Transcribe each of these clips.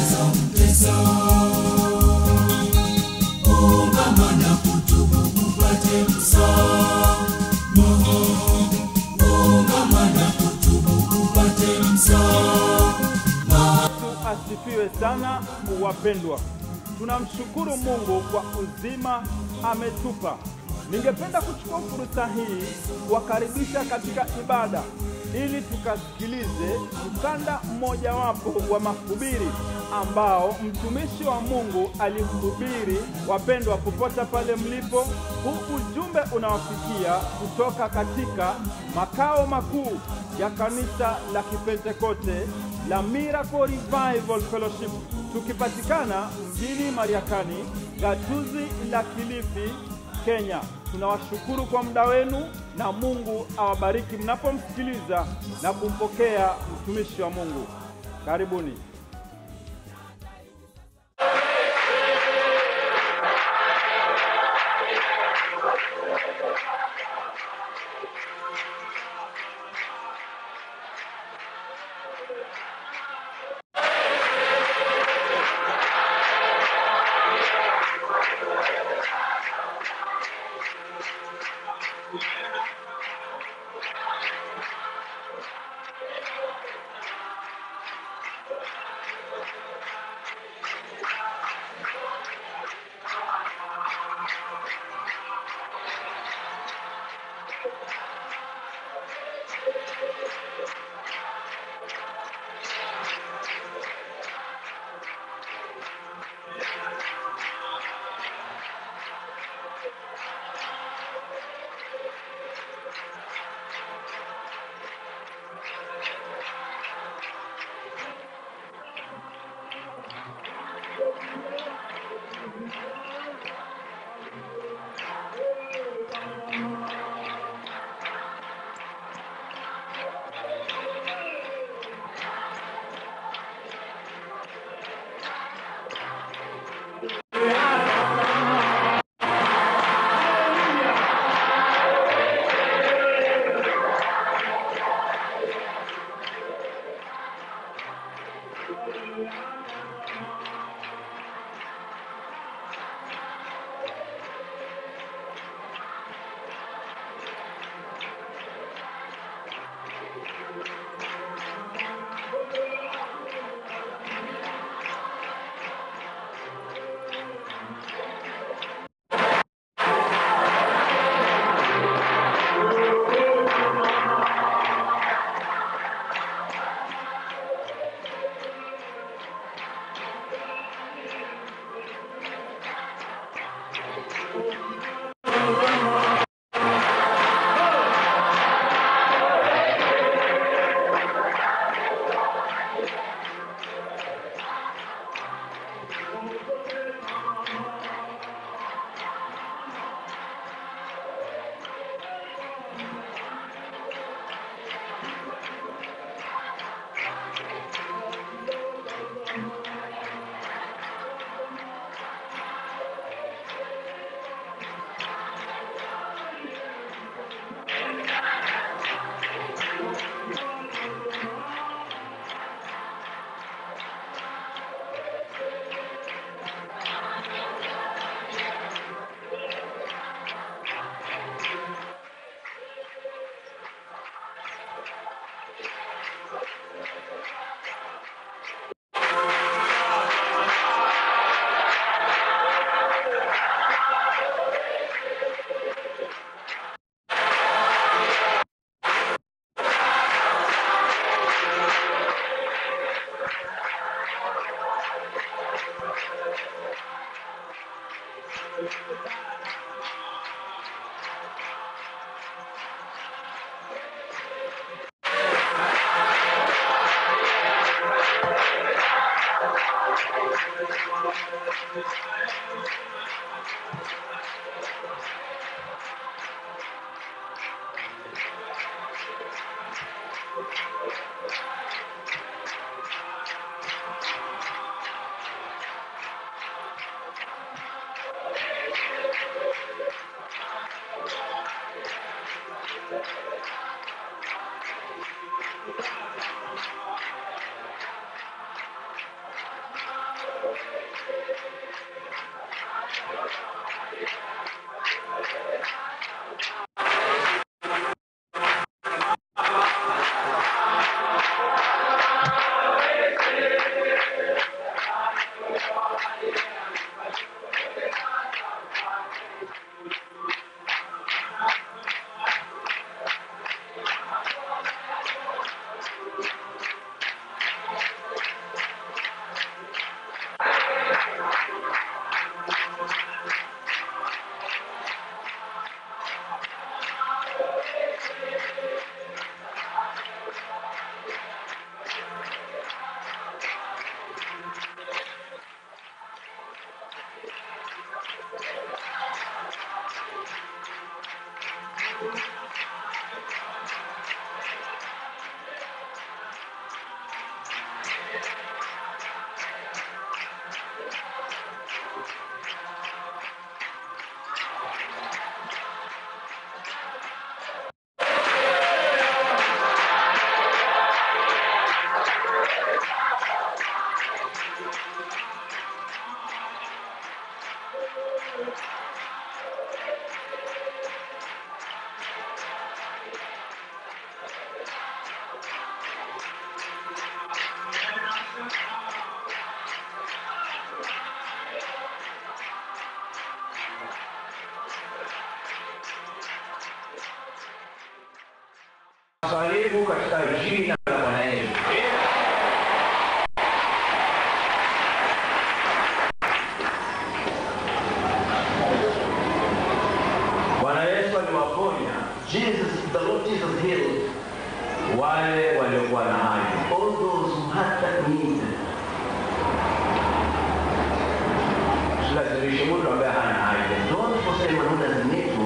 zinazomtesa. Ungama na kutubu upate msamaha. Ungama na kutubu upate msamaha. Yesu asifiwe sana, wapendwa. Tunamshukuru Mungu kwa uzima ametupa. Ningependa kuchukua fursa hii kuwakaribisha katika ibada ili tukasikilize mkanda mmojawapo wa mahubiri ambao mtumishi wa Mungu alihubiri. Wapendwa, popote pale mlipo, huu ujumbe unawafikia kutoka katika makao makuu ya kanisa la Kipentekoste la Miracle Revival Fellowship tukipatikana mjini Mariakani, gatuzi la Kilifi, Kenya. Tunawashukuru kwa muda wenu na Mungu awabariki mnapomsikiliza na kumpokea mtumishi wa Mungu. Karibuni. Karibu katika jina la Bwana Yesu. Bwana Yesu aliwaponya Jesus, the Lord Jesus healed wale waliokuwa na haja. all those who had that need. Usilazimishe mtu ambaye hana haja. Don't forsake anyone who doesn't need to.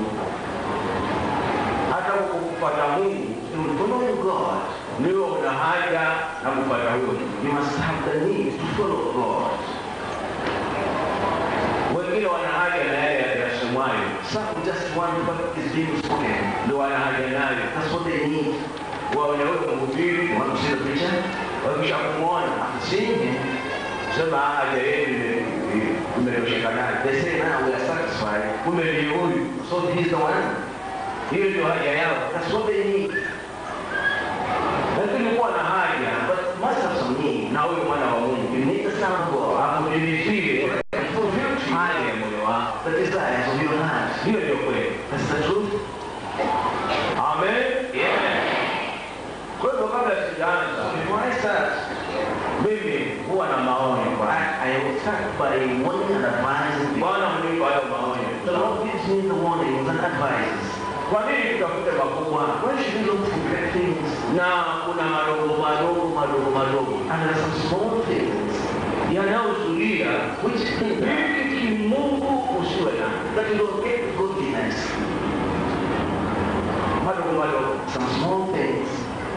Hata kukufuata Mungu In following God, niwe una haja na kufuata huyo. you must have the need to follow God. Wengine wana haja na yale yasemwayo, Some just want what is being spoken. ndio wana haja nayo. That's what they need. Waone huyo mhubiri, You want to see the preacher? wakisha kumwona Seeing him, sema haja yenu imetosheka nayo. they say, now we are satisfied. Kumbe ni huyu, So he's the one. hiyo ndio haja yao. That's what they need. Lakini kuwa na haja But must have some need. na huyu mwana wa Mungu You need the Son of God. akudilizie And fulfill to haja you ya moyo wako. the desires of your heart. Hiyo ndio kweli. That's the truth. Amen. Kwa hivyo kabla sijaanza, Before I start, mimi huwa na maonyo kwa I, I will start by warning and advising people. Bwana mnipa hayo The maonyo. Lord gives me the warnings and advices. Kwa nini tutafute makubwa Why should we look for great things? na kuna madogo madogo madogo madogo And there are some small things yanayozuia which hinder ili kimungu usiwe na that you don't get godliness. madogo madogo. Some small things.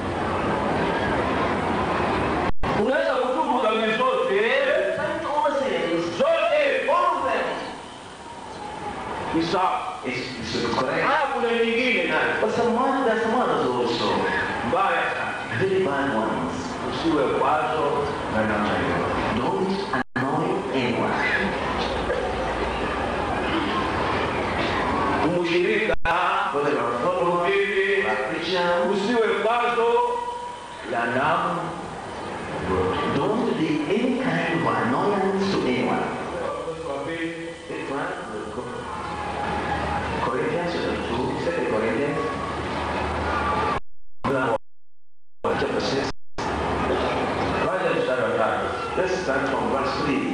Unaweza kutubu dhambi zote Thank all sins, zote, all of them. ni sawa. It's, it's correct. Haya, kuna nyingine nayo But some one, there's some others also. mbaya sana, Very bad ones. usiwe kwazo na namna hiyo. Don't annoy anyone. Mshirika Whether you're a follower, mhubiri, a preacher, usiwe kwazo la damu. don't be any kind of annoyance to anyone. Kwa pili, Take one, we'll go. Corinthians chapter 2, Second Corinthians. Chapter 6. kwanza mstari wa tatu. Let's start from verse 3.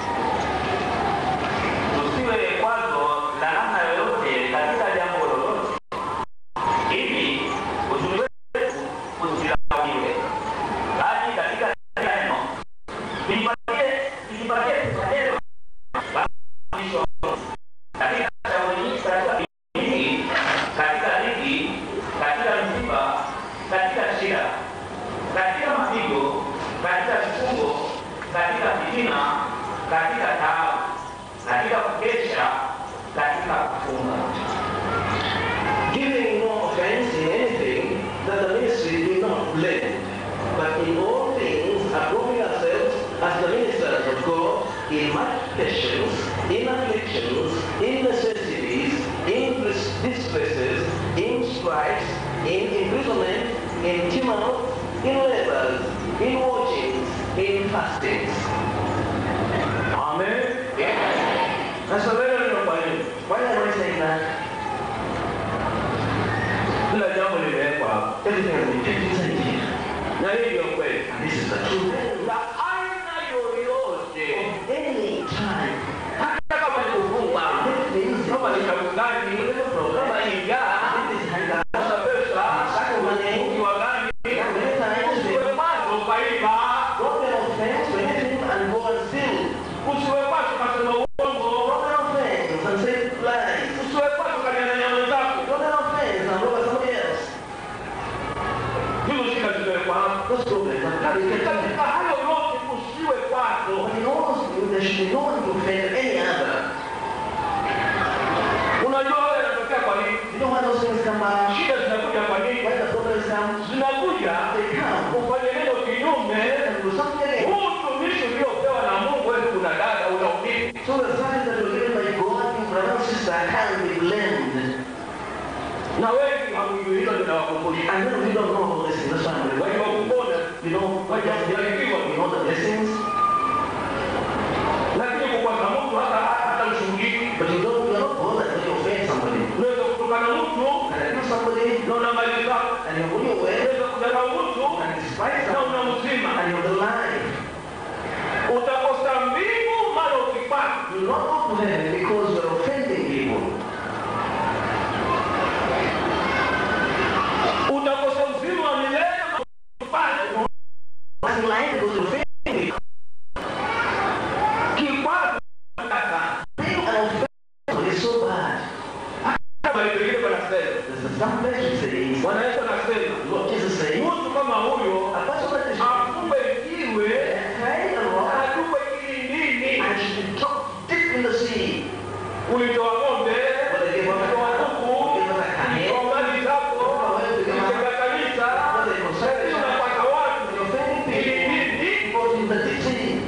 tusiwe kwazo la namna yoyote katika jambo lolote, ili uzuri wetu usilaumiwe, bali katika kila neno tujipatie tujipatie neno mafundisho katika shauri nyingi, katika bidii, katika dhiki, katika msiba, katika shida, katika mapigo, katika vifungo, katika fitina, katika taabu, katika kukesha, katika kufunga. Giving no offense in anything that the ministry do not blame, but in all things approving ourselves as the ministers of God in multiplications, in afflictions, in necessities, in dis- distresses, in stripes, in imprisonment, in tumult, in labors, in watchings, in fastings. Amen. Sasa wewe ndio kwa nini? Why am I saying that? Kila jambo limewekwa hapa. Everything has been defined here. Na hii ndio kweli. And this is the truth. Na aina yoyote Any time, hata kama ni kufungwa, kama ni chakulaji, kama ni njaa, this is hunger, kama pesa, ukiwa gani, many times, usiwe macho ukaiba, Don't get offense when him and go and steal. usiwe macho ukasema uongo, Don't get offense and say lies. usiwe macho ukanyang'anya wenzako. Don't get offense and look at somebody else. Hizo shida zimewekwa hapa. Those problems are Lakini coming. katika hayo yote usiwe kwazo. But in all there should be no one to offend any other. Unajua wewe inatokea kwa nini? You know why those things come by? Shida zinakuja kwa nini? Why the problems come? Zinakuja They come. ufanye neno kinyume. And do something else. Huu utumishi uliopewa na Mungu, wewe kuna dada unaumia. So the signs that were given by God, you brother and sister, can be blamed. Na wengi hamjui hilo linawakumbusha. And then we don't know all this in this family. Wengi wakupona, You know, what you you know the blessings, lakini kukwaza mtu hata hata ushuhudiki. but you don't, you're not bothered when you offend somebody. Unaweza kutukana mtu And I do somebody, na unamaliza. and you're on your way, Unaweza kudharau mtu and despise na them, unamzima. and you're the lie. Utakosa mbingu mara ukipata. You'll not go to heaven because you're offending people. Utakosa uzima wa milele mara ukipata. I'm lying because you're offending people. Kikwazo kaka. Being an offender is so bad. Kama ilivyo wanasema. There's a some message saying, Bwana Yesu anasema, what Jesus saying, mtu kama huyo a person that is akupe jiwe carrying a rock atupe kilindini. and should be dropped deep in the sea. Ulitoa ng'ombe, ulitoa kuku, ulitoa mali zako, ulijenga kanisa, lakini unapata watu You're offending people kilindini. because in the deep sea.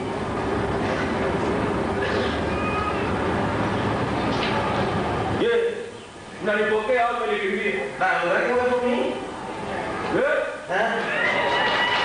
Je, mnanipokea au mmenikimbia? Now, you right away from me? Eh? Huh?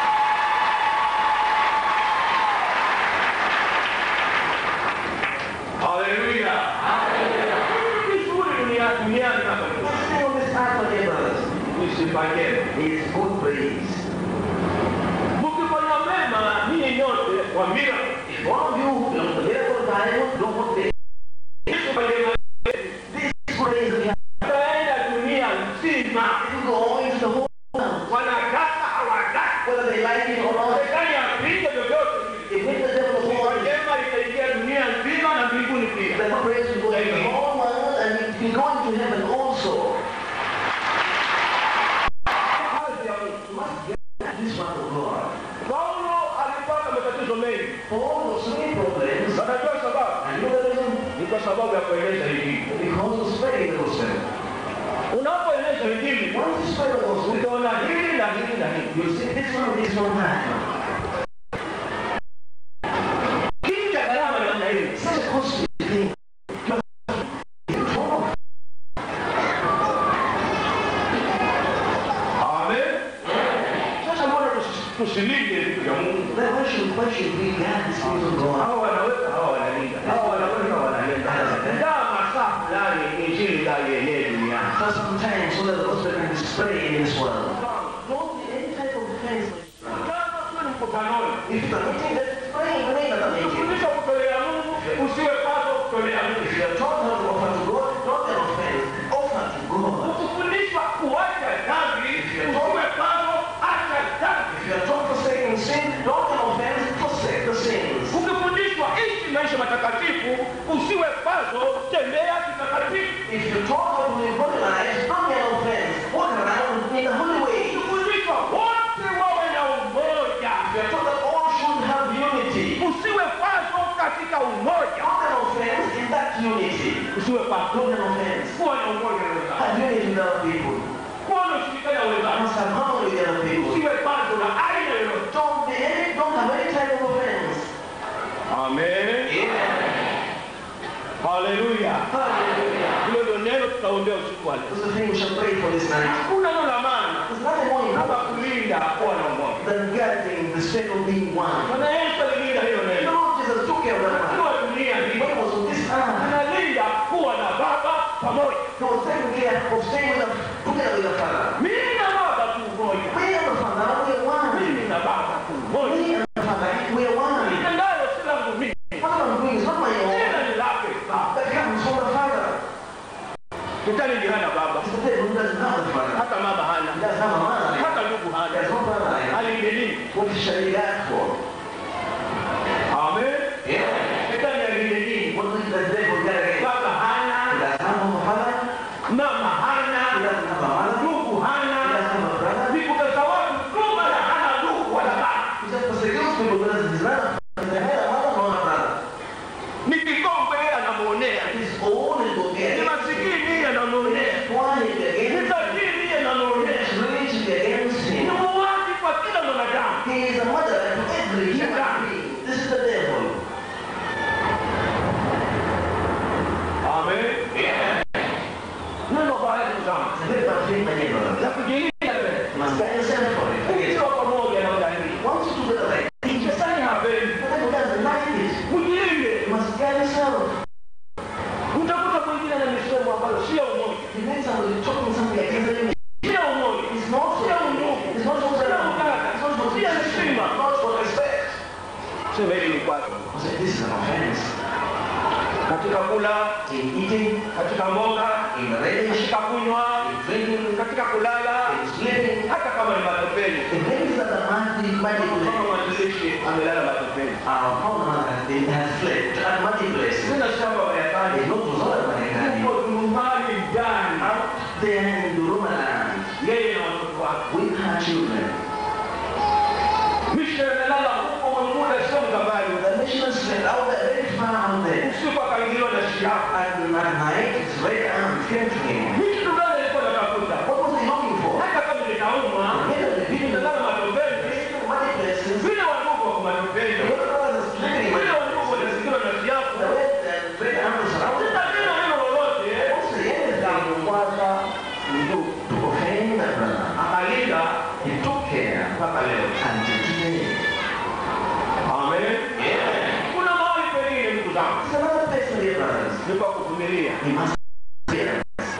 Haleluya. Vizuri dunia duniani hapa. Nothing on this earth, my dear brothers, Nisipake. is good praise. Mkifanya mema ninyi nyote kwa mira. If one of you who belong to the miracle Bible don't want this, Msifanye mema. this praise we have, Mtaenda dunia nzima. you go into the whole world, Wanataka hawataka. whether they like it or not. Serikali yapige vyovyote. If when the devil of Kwa war is jema litaingia dunia nzima na mbinguni pia. then the praise will go into the whole world and it will go into heaven also. Kazi ya Mungu. You must get this one of God. Paulo alipata matatizo mengi. Paul was so many problems, Unajua sababu? and you know the reason? Ni kwa sababu ya kueleza Injili. Because of spreading the gospel. Unapoeleza Injili, Once you spread the gospel, utaona hili na hili na hili. you'll see this one, this one, that one. Kitu cha gharama namna hii. Such a costly thing. Amen. Sasa mbona tusi- tusilinde vitu vya Mungu? Then why should, why should we guard the things of God? Hawa wanaweka, hawa wanalinda. Hawa wanaweka, wanalinda. Ndaa masaa fulani Injili ndio ienee duniani. For some time, so that the gospel can be spread in this world. Don't be any type of offense. Kama tu ni mkutanoni, If you are meeting, then pray, pray at the meeting. Ukifundisha kutolea Mungu, usiwe pato kutolea Mungu. If you are taught how to offer to God, don't an offense. Offer to God. Ukifundishwa kuacha dhambi, usiwe pato acha dhambi. If you are taught forsaking sin, don't an offense. Forsake the sins. Ukifundishwa ishi maisha matakatifu, usiwe pato tembea kitakatifu. If you're taught how to live holy lives, don't be an offense. Walk around in the holy way. Ukifundishwa wote wawe na umoja, If you're taught that all should have unity, usiwe pato katika umoja. don't an offense in that unity. Usiwe pato, Don't an offense. kuwa na umoja na wenzako, Have unity with other people. kuwa na ushirikiano na wenzako. Must have harmony with other people. Usiwe pato na aina yoyote. Don't be any, don't have any type of offense. Amen. Haleluya. Hallelujah. Hilo ndio neno tutaombea usiku wa leo. This is the thing we shall pray for this night. Hakuna neno la maana There's nothing more kama important kulinda kuwa na umoja. than guarding the state of being one. Bwana Yesu alilinda hilo The neno. Lord Jesus took care of that one. Kwa dunia hii When he was on this earth, analinda kuwa na baba pamoja. he was taking care of staying with us together with the Father. Mimi na baba tu mmoja. We and the Father, we are one. Mimi na baba tu mmoja. We and the Father, we are one. Nitendayo si langu mimi. What I'm doing is not my own. Tena ni lake baba. That comes from the Father. Shetani ndiye hana baba. It's the devil who doesn't have the Father. Hata mama He hana. doesn't have a mother. Hata ndugu He has hana. no brother. Alinde nini? What shall he ask for? Amen. Yeah. Shetani alinde nini? What is the devil get against? Baba He hana. doesn't have a father. Mama He hana. doesn't have a mother. Ndugu He hana. doesn't have a brother. Nikutasa watu tu bana hana ndugu wala baba. He just persecutes people because he's not a He's neither a mother nor a brother. Ni kikombe yeye anamuonea. His own is Ni against. masikini yeye anamuonea. Why is he Ni against? tajiri yeye anamuonea. His rich is against Ni him. muuaji kwa kila mwanadamu. He is a mother to every human being. This is the devil. Amen. Neno baya ndugu zangu. It's a very bad thing, my dear brother. La kujilinda wewe. You must guard yourself for it. Ukiwa pamoja na udhahiri. Once you do the right thing, the Shetani hapendi. devil doesn't like it. Mjilinde. You must guard yourself. Utakuta mwingine na misemo ambayo sio umoja. You need somebody talking something against the enemy. Sio umoja. It's not for Sio undugu. It's not for Sio It's ukaka. not for Sio heshima. It's not for respect. Sema hili ni kwako. I said, this is an offense. Katika kula, In eating, katika mboga, in relish, katika kunywa, in drinking, katika kulala, in sleeping. hata kama ni matopeni. The things that are mighty, mighty Kama places. mwanzilishi amelala matopeni. Our father has been has fled to mighty places. Sina shamba They Marekani. go to Zola Marekani. Yuko nyumbani ndani. Out there in Duruma land, Yeye na watoto wake. with her children. Misha amelala huko mwemuda sio mkabali. The missionaries went out there, very far out there. Usiku akaingiliwa na shia. And at night, his right arm came to him. Hii kitu gani alikuwa anatafuta? What was he looking for? Hata kama ninaumwa, nimelala matopeni. Mighty places. Vile wandugu wako matopeni. The other brothers living in Vile wandugu wanazingirwa na siafu. the way that right arm was surrounded. Sina neno neno lolote. Don't say anything Kwanza ndio to offend that brother. akalinda He took care mpaka leo. until today. Amen. Kuna mahali pengine ndugu zangu. It's another place, my dear brothers. Ni kwa kuvumilia. We must bear.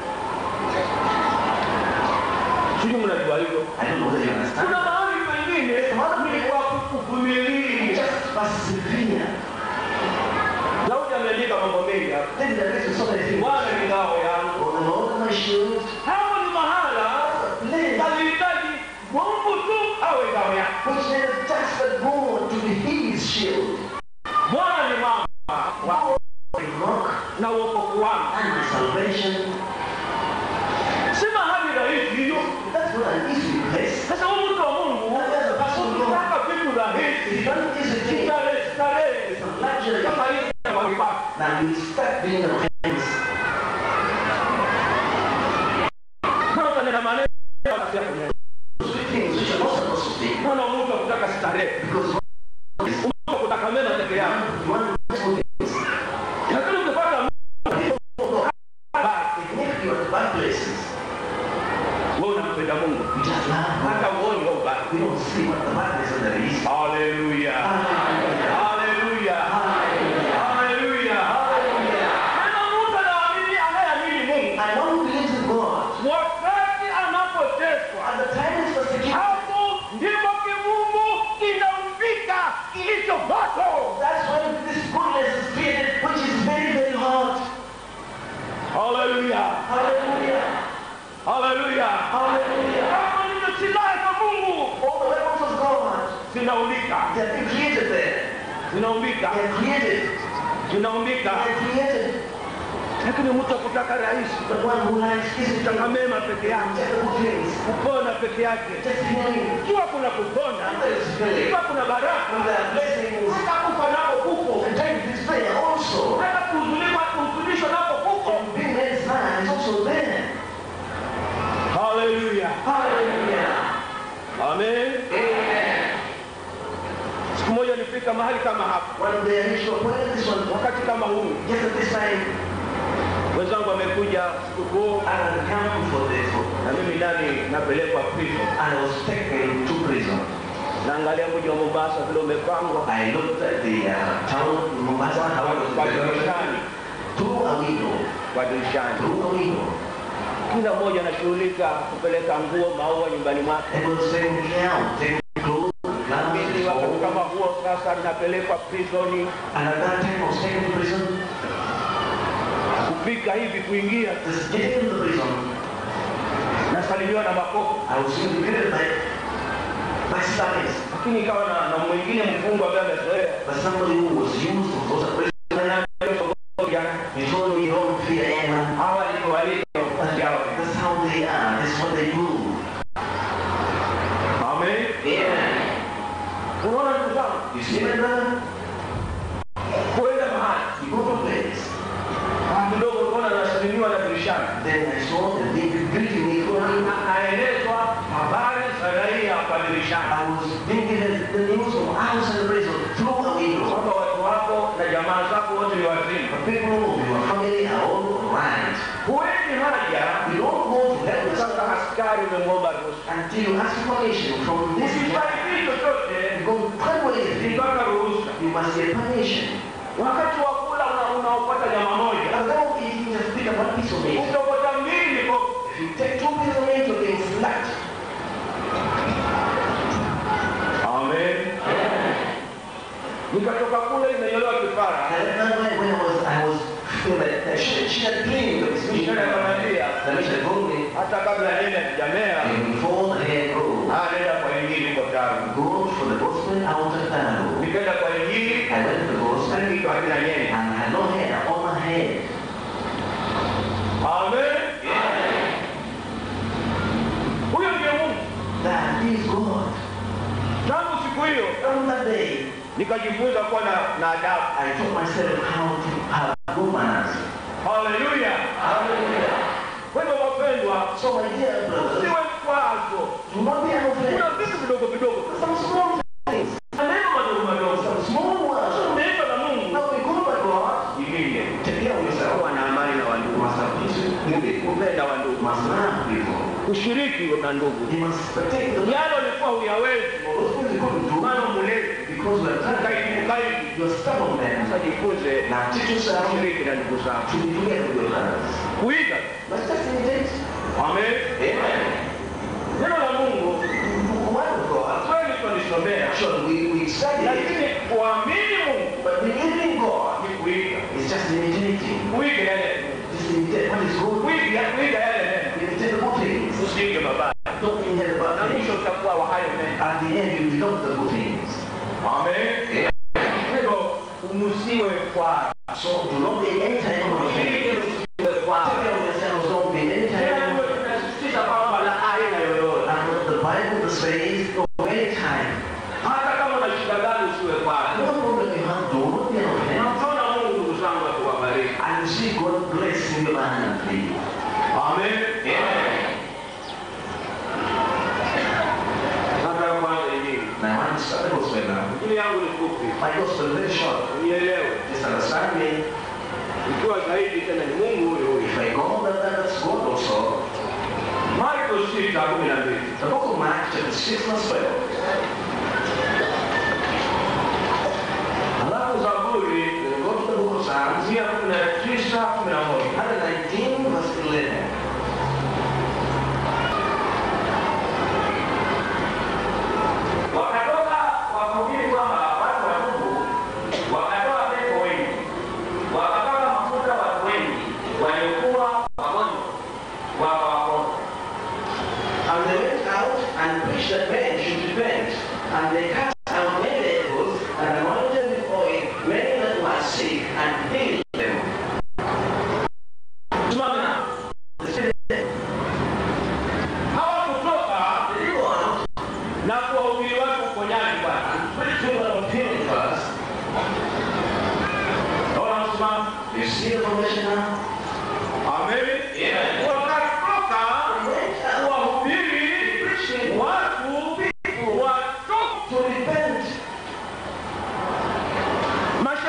Sijui mnajua hivyo. I don't know whether you understand. Kuna mahali pengine ni kwa kuvumilia. Just persevere. Daudi ameandika mambo mengi hapa. Then there is so many things. Bwana ni ngao yangu. Oh, the Lord is my shield. Hapo ni mahala Place alihitaji Mungu tu awe ngao yake. which needs just the God to be his shield. Bwana ni mama wa- My rock na wokovu wangu. and my salvation. Si mahali rahisi hiyo. That's not an easy place. Sasa huyu mtu wa Mungu ukitaka vitu It's rahisi, not an easy thing. starehe starehe It's a luxury. kama hizi za kuipata. Now you start being the hands. Sasa nina maneno ya kunena. Sweet things which you're not supposed to speak. Naona mtu akutaka starehe, Because mtu akutaka mema peke yake. you want good things. Lakini ukipata People basi if you are the bad places, wewe unampenda Mungu. we just laugh. Hata uone wewe ubaya. We don't see what the badness of there is. Haleluya. Hallelujah. Haleluya. Hallelujah. Haleluya. Hallelujah. Tena mtu anaamini anayeamini Mungu. And one who believes in God, Wakati anapoteswa at the time it's persecuted, hapo ndipo kimungu kinamvika kilicho moto. that's when this goodness is created, which is very, very hard. Haleluya. Hallelujah. Haleluya. Hallelujah. Kama ndio silaha za Mungu All the weapons of God, zinaumbika, they have been created there. zinaumbika, They are created. zinaumbika. They are created. Lakini mtu akutaka rahisi, The one who likes easy kutaka things, mema peke yake, just the good things, kupona peke yake, just healing. jua kuna kupona, And there is healing. jua kuna baraka, And there are blessings. hata kufa nako kuko, And time is prayer also. hata kuhuzunika, kuhuzunishwa nako kuko. And being made sad is also there. Haleluya, Hallelujah. amen. Amen. Siku moja nilifika mahali kama hapa, One when they reach to a point like this one, wakati kama huu just at this time, wenzangu wamekuja sikukuu I had come for this, na mimi ndani napelekwa prison and I was taken to prison. naangalia mji wa mombasa vile umepangwa I looked at the uh, town of Mombasa, how it was kwa developed, dirishani through a window, kwa dirishani through a window. kila mmoja anashughulika kupeleka nguo maua nyumbani mwake It was taking me out, taking clothes, mimi garments, wakati all. kama huo sasa napelekwa prisoni And at that time I was taken to prison. kupika hivi kuingia Just getting into the prison, nasalimiwa na makofi I was soon greeted by, by slaves. lakini ikawa na, na mwingine mfungwa ambaye amezoea But somebody who was used to was a prisoner, he told me, don't fear anyone. hawa ndivyo walivyo That's how they are. That's what they do. amen Yeah. unaona ndugu zangu You see my brother? kwenda mahali You go to a place. Ah, kidogo unaona nasalimiwa na dirishani Then I saw that they were greeting me for me. Na- naelezwa habari za raia kwa dirishani I was being given the news from outside the prison through a window. kwamba watu wako na jamaa zako wote ni wazima The people who your family are all right. huwezi haja You don't go to heaven sasa askari umemwomba ruhusa until you ask permission from this man. usifanye chochote You go quite anything. mpaka ruhusa You must get permission. wakati wa kula una- unaopata nyama moja And then if you just pick up one piece of meat, utapata mbili kwa if you take two pieces of meat, you're getting slapped. amen nikatoka kule imenyolewa kipara And then when, when I was, I was feeling that, that she, she had dreamed of this mission. Mishale akamwambia The mission told me, hata kabla nene jamea before the hair grows, nenda kwa injili kwa tabu go for the gospel out of Tano. nikaenda kwa injili I went to the gospel and kitu hakina nyene I had no hair on my head. amen huyo ndiye mungu That is God. tangu siku hiyo From that day, nikajifunza kuwa na, na adabu I taught myself how to have good manners. haleluya Hallelujah. kwa hivyo wapendwa So my dear brothers, usiwe kwazo do not be an kuna offense. vitu vidogo vidogo Some small things, maneno madogo madogo some small words. umeitwa na mungu Now we go by God, jilinde take care of yourself. kuwa na amani na You wandugu must have peace with people. kupenda You wandugu must love people. kushiriki na ndugu You must protect the yalo ulikuwa huyawezi Those things you couldn't do mano mulezi because you are tired. ukaibukaidi You're stubborn then. sasa jifunze Now teach yourself to kushiriki na ndugu zako be together with your brothers. kuiga But just imitate. amen Amen. neno la mungu The word of God. kweli tulisomea Sure, we, we study it, lakini kuamini mungu but believing God ni kuiga is just imitating. kuiga yale Just imitate what is good. kuiga kuiga yale neno Imitate the good things. usiige mabaya Don't inherit na bad things. mwisho utakuwa wa hayo mema At the end, you become the good things. amen kwa hivyo umusiwe kwa So do not be any time of offense. usiige usiwe kwa Take care of yourselves. Don't be any tena time. tuwe tunasisitiza kwamba la aina yoyote And the Bible says, no any time. hata kama una shida gani usiwe kwayo No problem you have, do not be an offense. Namtona Mungu ndugu zangu akiwabariki. And you see God blessing you abundantly. Amen. Nataka kwanza injili. Now I want to start the gospel now. Injili yangu ni fupi. My gospel is very short. Unielewe. Just understand me. Ikiwa zaidi tena ni Mungu huyo huyo. If I go that that's God also. Marko 6:12. The book of Mark chapter 6 verse 12. Halafu Zaburi Then go to the book of Psalms, 119:11. 119 verse 11. Wakatoka wakahubiri kwamba watu watubu, wakatoa pepo wengi, wakapaka mafuta watu wengi waliokuwa wagonjwa, wakawapona. And they went out and preached that men should repent. And they cast out many devils and anointed with oil many that were sick and healed them. Simama. The Spirit Hawakutoka they go out na kuwahubiri watu uponyaji Bwana. and preach people of healing first. Naona msimamo. You see the formation now? Amen. Yeah. Wakatoka They went out kuwahubiri preaching watu watoke. to repent.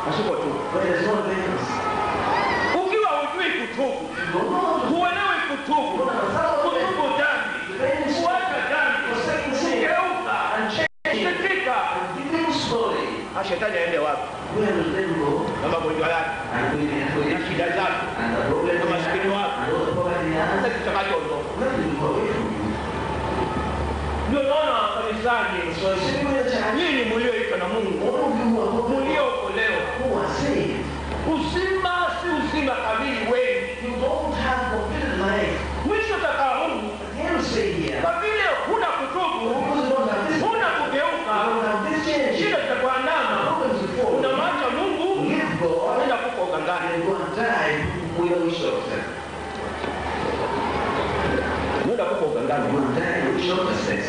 pasipo tubu. where there's no repentance. Ukiwa hujui kutubu, You don't know how to huelewi kutubu, kutubu dhambi, kuacha dhambi, forsake sin kugeuka, and change it kusikika, and begin slowly. na shetani aende wapi Where will then go? na magonjwa yake And we get to na it. shida zake And the problem na maskini is wake, and all the poverty he hata has, kitakachoondoka. where will go away from you? Ndio naona kanisani, So I say in the church, nyinyi mlioitwa na Mungu, all of you who are who mliookolewa, who are saved, uzima si uzima kamili wengi. you don't have completed life. Mwisho utakaa huu But here we say here, kwa vile huna kutubu, because you don't have this, you huna kugeuka, don't have this change, shida zitakuandama, problems before, unamwacha Mungu, leave God, unaenda kufa ugangani. and go and die without wish yourself. Unaenda kufa ugangani. You will die with yourself.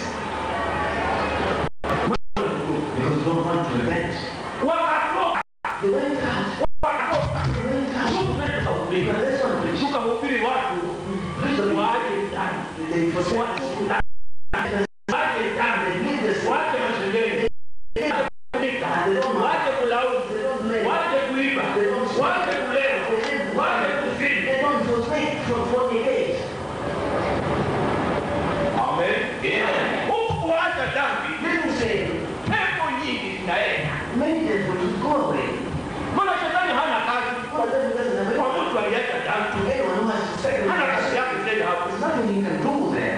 Because you don't want to repent. Wakatoka, They went out, wakatoka, they went out. Because that's what preach. tukahubiri watu Preach the waache dhambi, They forsake waache sin. dhambi, waache dhambi, They leave the sin. waache mashindeni, waache kulaumu, They don't blame. waache kuiba, waache kulewa, waache kuzini. They don't forsake from fornicate. Amen. Huku kuacha dhambi, Living sin. pepo nyingi zinaenda. Many them will go away. Maana shetani hana kazi But then it doesn't have kwa any- mtu aliacha dhambi, anyone who has second hana kazi yake tena hapo. There's nothing you can do there.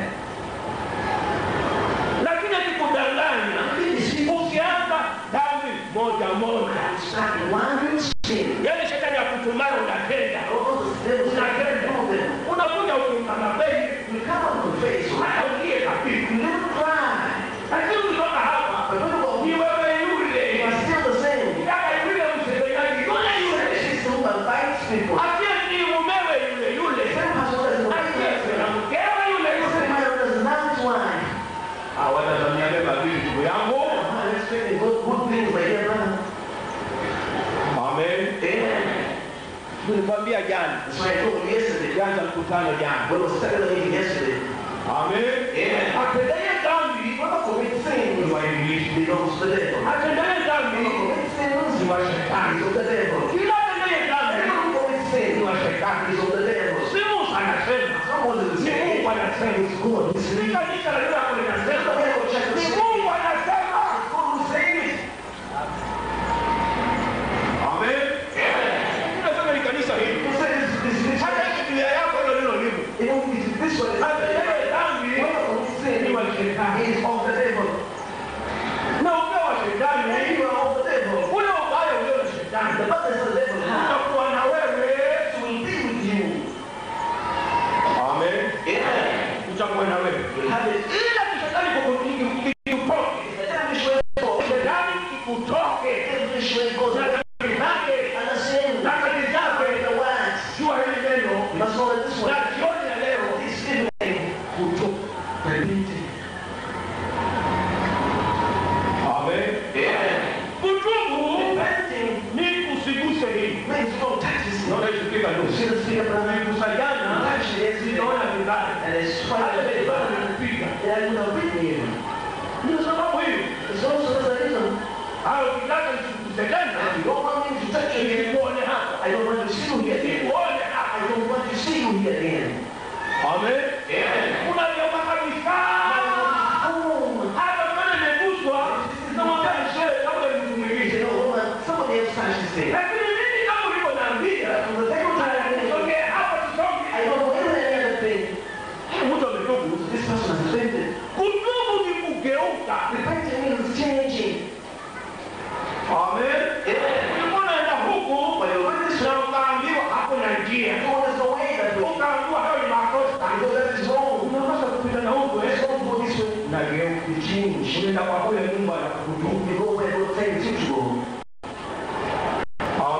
Lakini akikudanganya, ukianza dhambi moja moja, Start one sin. yale shetani akutumayo unatenda, All the devils that can do them. unakuja ukimkana bei, You come on the face. hata ulie kabisa. You don't cry. Lakini ukitoka hapa, But when you go, ni wewe you yule, are still the same. kaka yule msengenyaji yule yule, She's the one that bites people. asiye ni mumewe yule yule, Same person that is asiye the na mkewe yule Same yule. man that is not wife. Hawatazamia mema vile ndugu yangu. I'm expecting good, good things, my dear brother. Amen. Amen. Nilikwambia jana, That's why I told you yesterday. jana mkutano jana. When we started the meeting yesterday, Amen. Amen. Atendaye dhambi Whoever commits sins ni wa ibilisi. belongs to the devil. Atendaye dhambi Whoever commits sins ni wa shetani. is of the devil. Kila atendaye dhambi Everyone who commits ni sin wa shetani. is of the devil. Si Musa anasema, Someone is ni saying, Mungu anasema. it's God who Si says it. kanisa la leo hapo linasema, It's ni Mungu anasema. God who says it. Amen. Ninasema ni kanisa hili. Who says this, this, Hata this. Biblia yako hilo ndilo limo. You know, it is this one. Atendaye dhambi Whoever commits sin ni wa shetani. is of the devil. Na ukiwa wa And shetani, you are of the devil. ule ubaya ulio na shetani The burdens the devil has utakuwa na wewe. will be with you. Amen. Yeah. Utakuwa na wewe. You have it. Ila kishetani kukutoke. The devilish way goes. Shetani kikutoke. The devilish way goes. Na dhambi zake, And the sin. na kazi zake. The words. Jua hili neno. You must know that this Na one. jioni ya leo This evening. kutoka. Repenting. Amen. Yeah. Kutubu Repenting ni usiguse hili. means you don't touch this. Naona ishikika You nusu. see the speaker, brother? Kusanyana, Touch it. ninaona vibaya. And it's Hata quite vibaya bad. vinapiga. Yeah, I would have written you. Ndio sababu hiyo. It's also the reason. Hao ukitaka nisikuse tena, And you don't want me to touch you again. nikuone hapa. I don't want to see you here again. Nikuone hapa. I don't want to see you here again. Amen. Unageuka kabisa. Oh, Hata kama nimeguswa, namwambia mzee, labda ni mtu you mwingine. know, woman, somebody else touched this thing. Lakini mimi kama ulivyoniambia, From the second time, nisogee hapa tusonge. I don't know any other thing. Mtu ametubu. This person has repented. Kutubu ni kugeuka. Repenting means changing. Amen. Ulikuwa unaenda huku na ukaambiwa hakuna njia. So there's no way that way. Ukaambiwa hayo ni makosa. Because that is wrong. Unapaswa kupita na huku eh. It's wrong to go this way. Nageuka. You change. Unaenda kwa kule Mungu anakukutubu. You go where God tells you to go.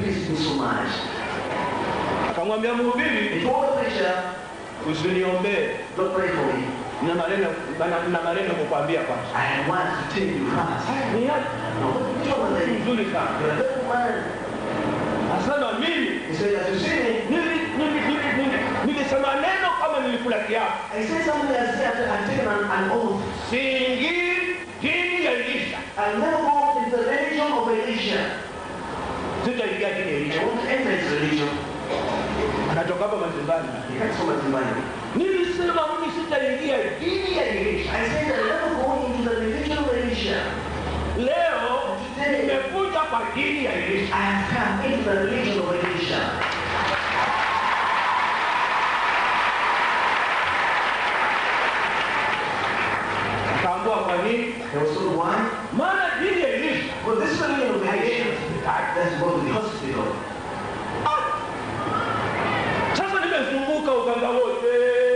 pleased me so much. akamwambia mhubiri He told the preacher, usiniombee don't pray for me. na maneno na- na maneno kukwambia kwanza I have words to tell you first. ni haki No, what you want to nzuri sana You're a little man. asema mimi He said, as you see me, nili- nili- nili- nili- nilisema neno kama nilikula kiapo I said something as if I've taken an, an oath. siingii dini ya Elisha I'll never go into the religion of Elisha. sitaingia dini ya I Elisha won't enter his religion. anatoka hapa mazimbani He had so much money. nilisema mimi sitaingia dini ya Elisha I said I'll never go into the religion of Elisha. leo nimekuja kwa dini ya Elisha I have come into the religion of Elisha. akaambua kwa nini There was only one. maana dini ya Elisha Well, this religion of Elisha, let's go to the hospital. sasa nimezunguka uganga wote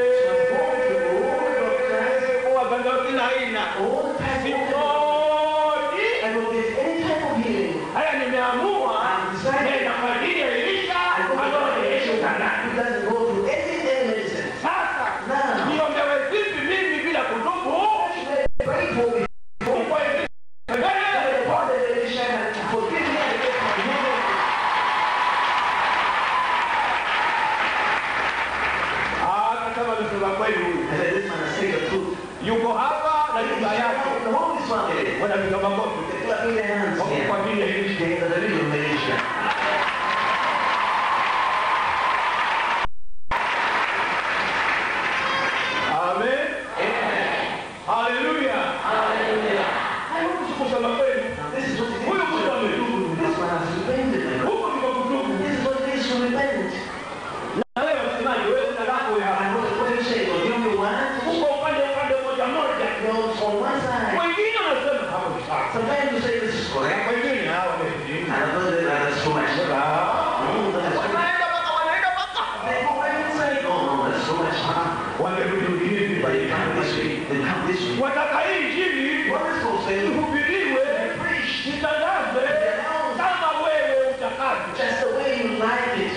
waganga wa kila aina All the types of siponi I will get any type of healing. haya nimeamua nenda kwa dini ya Elisha I go ambayo to ni Yesu Kanani. It doesn't go to any any medicine. Sasa Now, niombewe vipi mimi bila kutubu? pray for me. Mungu aishi. The Father of Elisha can forgive me and get my healing. Ah, kama amesema kweli huyu. I said, this man has said the truth. Yuko hapa na nyumba yake The whole is family. wanapiga makofi They clap in their hands Wako kwa here. dini ya Elisha. They are the religion of Elisha. Amen. Haleluya. Hayo kusema kweli. Now, this is what it is. Huyu mtu ametubu. This man has repented, my God. Huko ndiko kutubu. This is what it is to repent. Na wewe unasemaje? Wewe una lako ya And what, what do you say? Well, you know what? huko upande upande mmoja mmoja. You're on one side. Wengine wanasema hapo ni sawa. Sometimes you say this is correct. Wengine hawa ni dini. And another that's too much. Oh, that's too much. Wanaenda mpaka wanaenda mpaka. They go right inside. Oh, no, that's too much. Wanarudi dini But they come this way. They come this way. wataka hii injili What is those things? ihubiriwe itangazwe kama wewe utakavyo. Just the way you like it.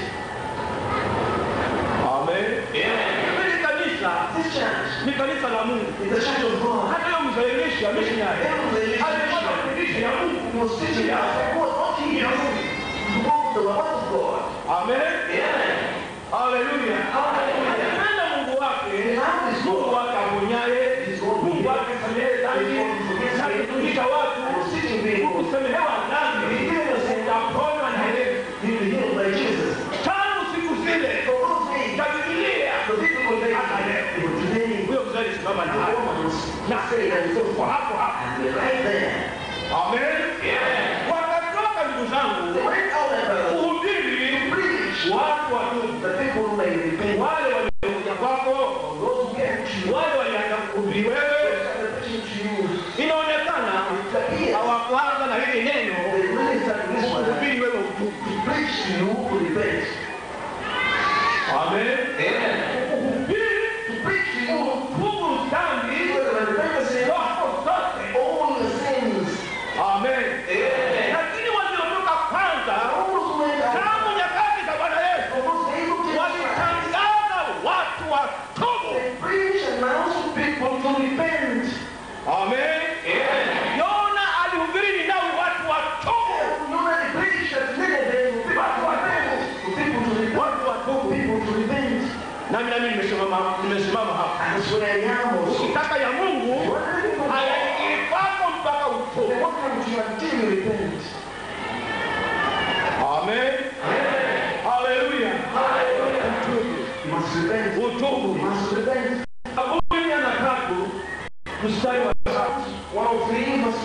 Amen. Hili kanisa This church ni kanisa la Mungu. is the church of God. Hata hiyo mzalilisha missionary alikuwa anafundisha ya Mungu. He was teaching us the word, not he you. To walk with the word of God. Amen. Amen. Haleluya. Anapenda Mungu wake. Mungu wake aponyaye. Mungu wake samehe dhambi. Na kufundisha watu kusamehewa dhambi. Utaponywa na Yesu. He was healed by Jesus. Tangu siku zile So those days, za Biblia the difficult days, but today, huyo mzee alisimama na the hayo. Romans Na say that it's kwa over. hapo hapo. And we're right there. Amen. Wakatoka ndugu They zangu went out and uh, kuhubiri preach. watu watubu. The people who may repent, Wale waliokuja kwako, those who came to you, wale walianza kuhubiri wewe. started preaching to you. Inaonekana It appears hawakuanza na hili neno they really started this one. kuhubiri wewe utubu. To preach to you to repent. Amen. Amen. Kuhubiri To preach to you utubu dhambi to repent zako zote. all your sins. Amen. Lakini waliotoka kwanza Those who went out, tangu nyakati za Bwana Yesu those able to walitangaza watu watubu. They preach and announce to people to repent. Amen. Yona alihubiri Ninawi watu watubu. You already preached that Nineveh to people to repent. To people to repent. Watu watubu. People to repent. Nami nami nimesimama nimesimama hapa. And that's where I am also. Ukitaka ya Mungu hayaingii kwako mpaka They utubu. won't come to you until you repent. Amen. Haleluya. You must repent. You Utubu. must repent. Zaburi ya na tatu mstari wa tatu. 103 verse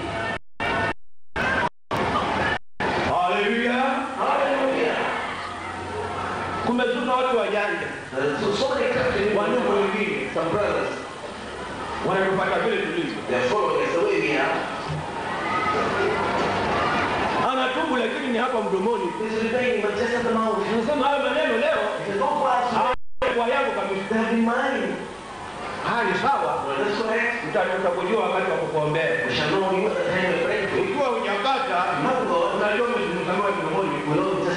3. Haleluya. Hallelujah. Kumezuka watu wajanja, There are so, so many Christians, wandugu wengine some brothers, wanatupata vile tulivyo. they're following us the way we are. Anatubu lakini ni hapa mdomoni. He's repenting, but just at the mouth. Unasema hayo maneno leo He says, don't go out. kwa yangu kabisa. They have been mine. Haya ni sawa, That's correct. Uta- utakujua wakati wa kukuombea. We shall know you at the time of praying for you. Ikiwa hujapata, Not God. unajua umezungumza mdomoni. We know it's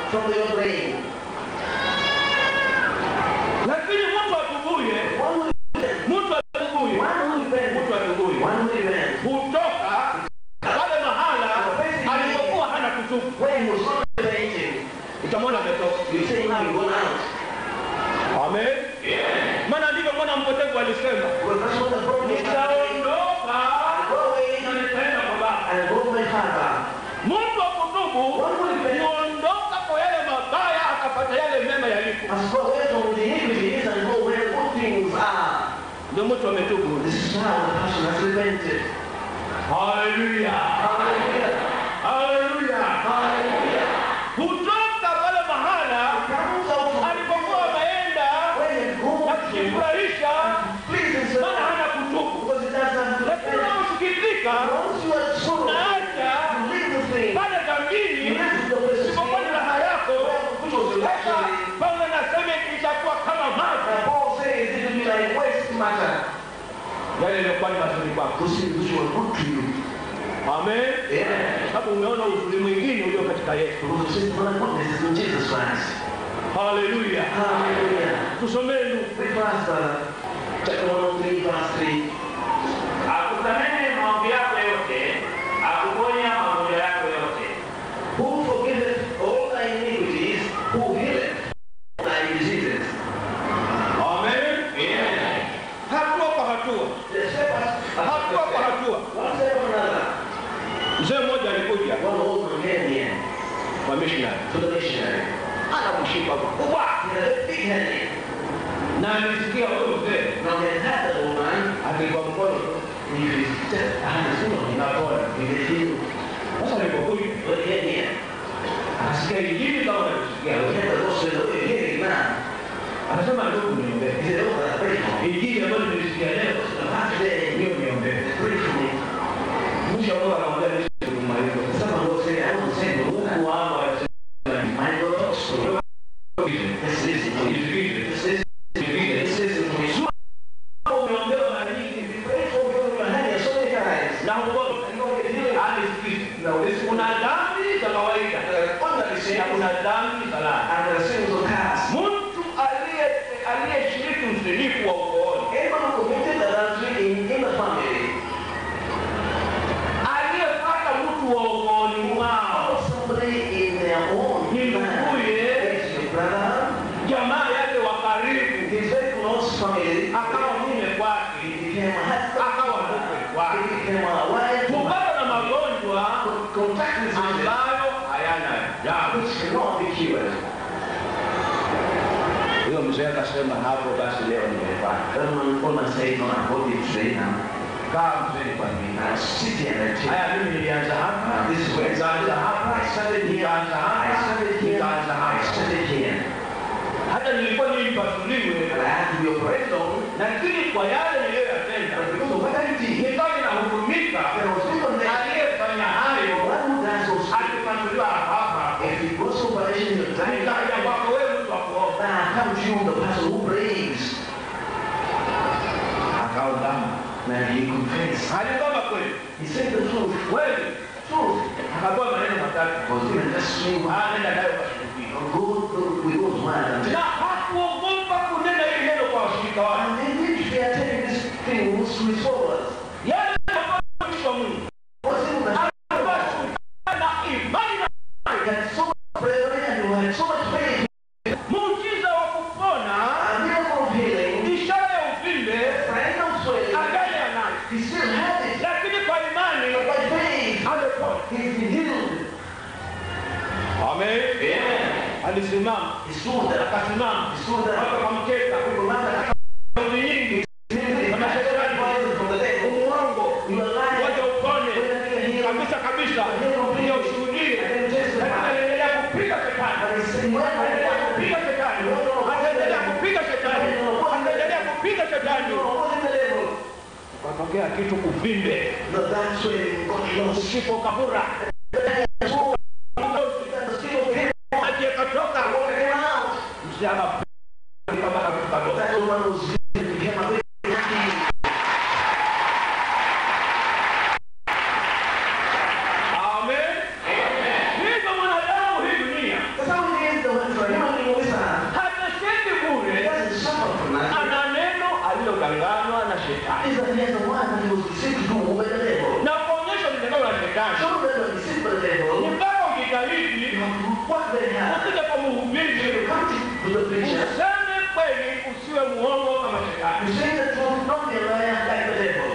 from your brain. lakini mtu atubuye One will repent. mtu atubuye One will repent. mtu atubuye One will repent. hutoka pale mahala alipokuwa hana kutubu When he was not repenting, utamwona ametoka you say now you gone out. amen maana ndivyo mwana mpotevu alisema Well, that's what the problem is. nitaondoka Go away na nitaenda kwa baba and go to my father. mtu wa kutubu huondoka kwa yale mabaya akapata yale mema yalipo As go away from the iniquities and go where good things are. ndio mtu ametubu This is how the person has repented. haleluya Hallelujah. haleluya Hallelujah. hutoka pale mahala Comes out from alipokuwa ameenda where you go na to kujifurahisha please himself maana hana kutubu because it doesn't lakini repent. unaosikitika Once you are sorrow, unaacha you leave the thing. pale You dambini live to the place of isipokuwa ni sin. raha yako Which was sasa actually, paulo anasema itakuwa kama maji and Paul says it will be like waste matter. yale yaliyokuwa ni mazuri kwako Those things which were good to you. amen Yeah. sababu umeona uzuri mwingine ulio katika yesu Because you say, well, goodness is in Jesus Christ. haleluya Hallelujah. tusomee ndugu Read verse, brother. Chapter 103, verse 3. akusamehe maombi yako yote akuponya magonjwa yako yote Who forgiveth all thy iniquities, who healeth all thy diseases. amen hatua kwa hatua The step by hatua kwa hatua One step or another. mzee mmoja alikuja One old man came here kwa missionary to the missionary. ana mshipa mkubwa He had a big headache. na alisikia huyo mzee Now he had had that old man. akilikuwa mkono tu If he just had his finger on him, napona he could heal. sasa alipokuja But he had here. akasikia injili kama He nakusikia had the gospel of the healing man. anasema ndugu niombee He said, oh, that's very cool. injili ambayo nilisikia leo That day, hiyo niombee pray for me. mwisho wa mwaka akamwambia Yesu kumaliza Someone will say, I want to send you. Mungu wangu anasema My gospel. This is it. nisikize This is nisikize This is it. umeombewa mara nyingi Pray for me with your hand here so many times. na ugonjwa And you don't get healing. anisikize kuna dhambi za kawaida Ordinary na sin kuna dhambi za laana and the sins of cast. mtu aliye aliyeshiriki uzinifu wa ukooni Anyone who committed adultery in, in the family, aliyepata mtu wa ukooni mwao or somebody in their own Ni family, nduguye. is your brother, jamaa yake wa karibu his very close family, akawa mume he kwake became a husband, akawa mke he kwake became a wife, kupata na magonjwa contact with diseases ambayo hayana dawa which cannot be cured. huyo mzee akasema hapo basi leo nimepata Then when Paul said, no, I hold it today now. kaa mzee kwa mimi Now sit here and chill. haya mimi nilianza hapa Now this is where nikaanza hapa I started here. nikaanza I hapa started here. nikaanza I hapa started here. hata nilikuwa nilipasuliwe And I had to be operated on. lakini kwa yale niliyoyatenda But because of what I did, nikawa ninahurumika there was people there. aliyefanya hayo One who does those things, akipasuliwa hapa if he goes to operation in your time, nikaja kwako wewe mtu wa kuomba then I come to you, the person who prays. akaungama Then he confessed. aliungama kweli He said the truth. kweli Truth. akapewa maneno matatu Was given just three words. Ah, nenda nayo kashuhudia Go to, we go to one and na hakuogopa kunena hili neno kwa washirika wake And they did, they are telling these things to his followers. yale ambayo mtumishi wa Mungu Was it that alikuwa shuhuda na imani na he had so much prayer and he had so much faith muujiza wa kupona and miracle of healing, ishara ya uvimbe friend of swelling, angali anayo he still had it. lakini kwa imani But by faith, amepona he's been healed. amen alisimama He stood there. akasimama He stood there. watu wakamcheka People laughed at kauli nyingi him. He kama shetani rises from the dead. umuongo You are lying. waja upone When I get healed, kabisa kabisa kuja ushuhudie lakini anaendelea kupiga shetani and he said, when I anaendelea kupiga shetani anaendelea kupiga shetani anaendelea kupiga shetani was in the level, katokea kitu kuvimbe the that swelling got lost. usipo kabura maji yakatoka msichana kama kakitu kadogo That woman was healed, became a very happy. amen hivyo mwanadamu hii dunia That's how it very hard. ukija kwa mhubiri Come to the preacher. useme kweli usiwe muongo kama shetani You say the truth, not be a liar like the devil.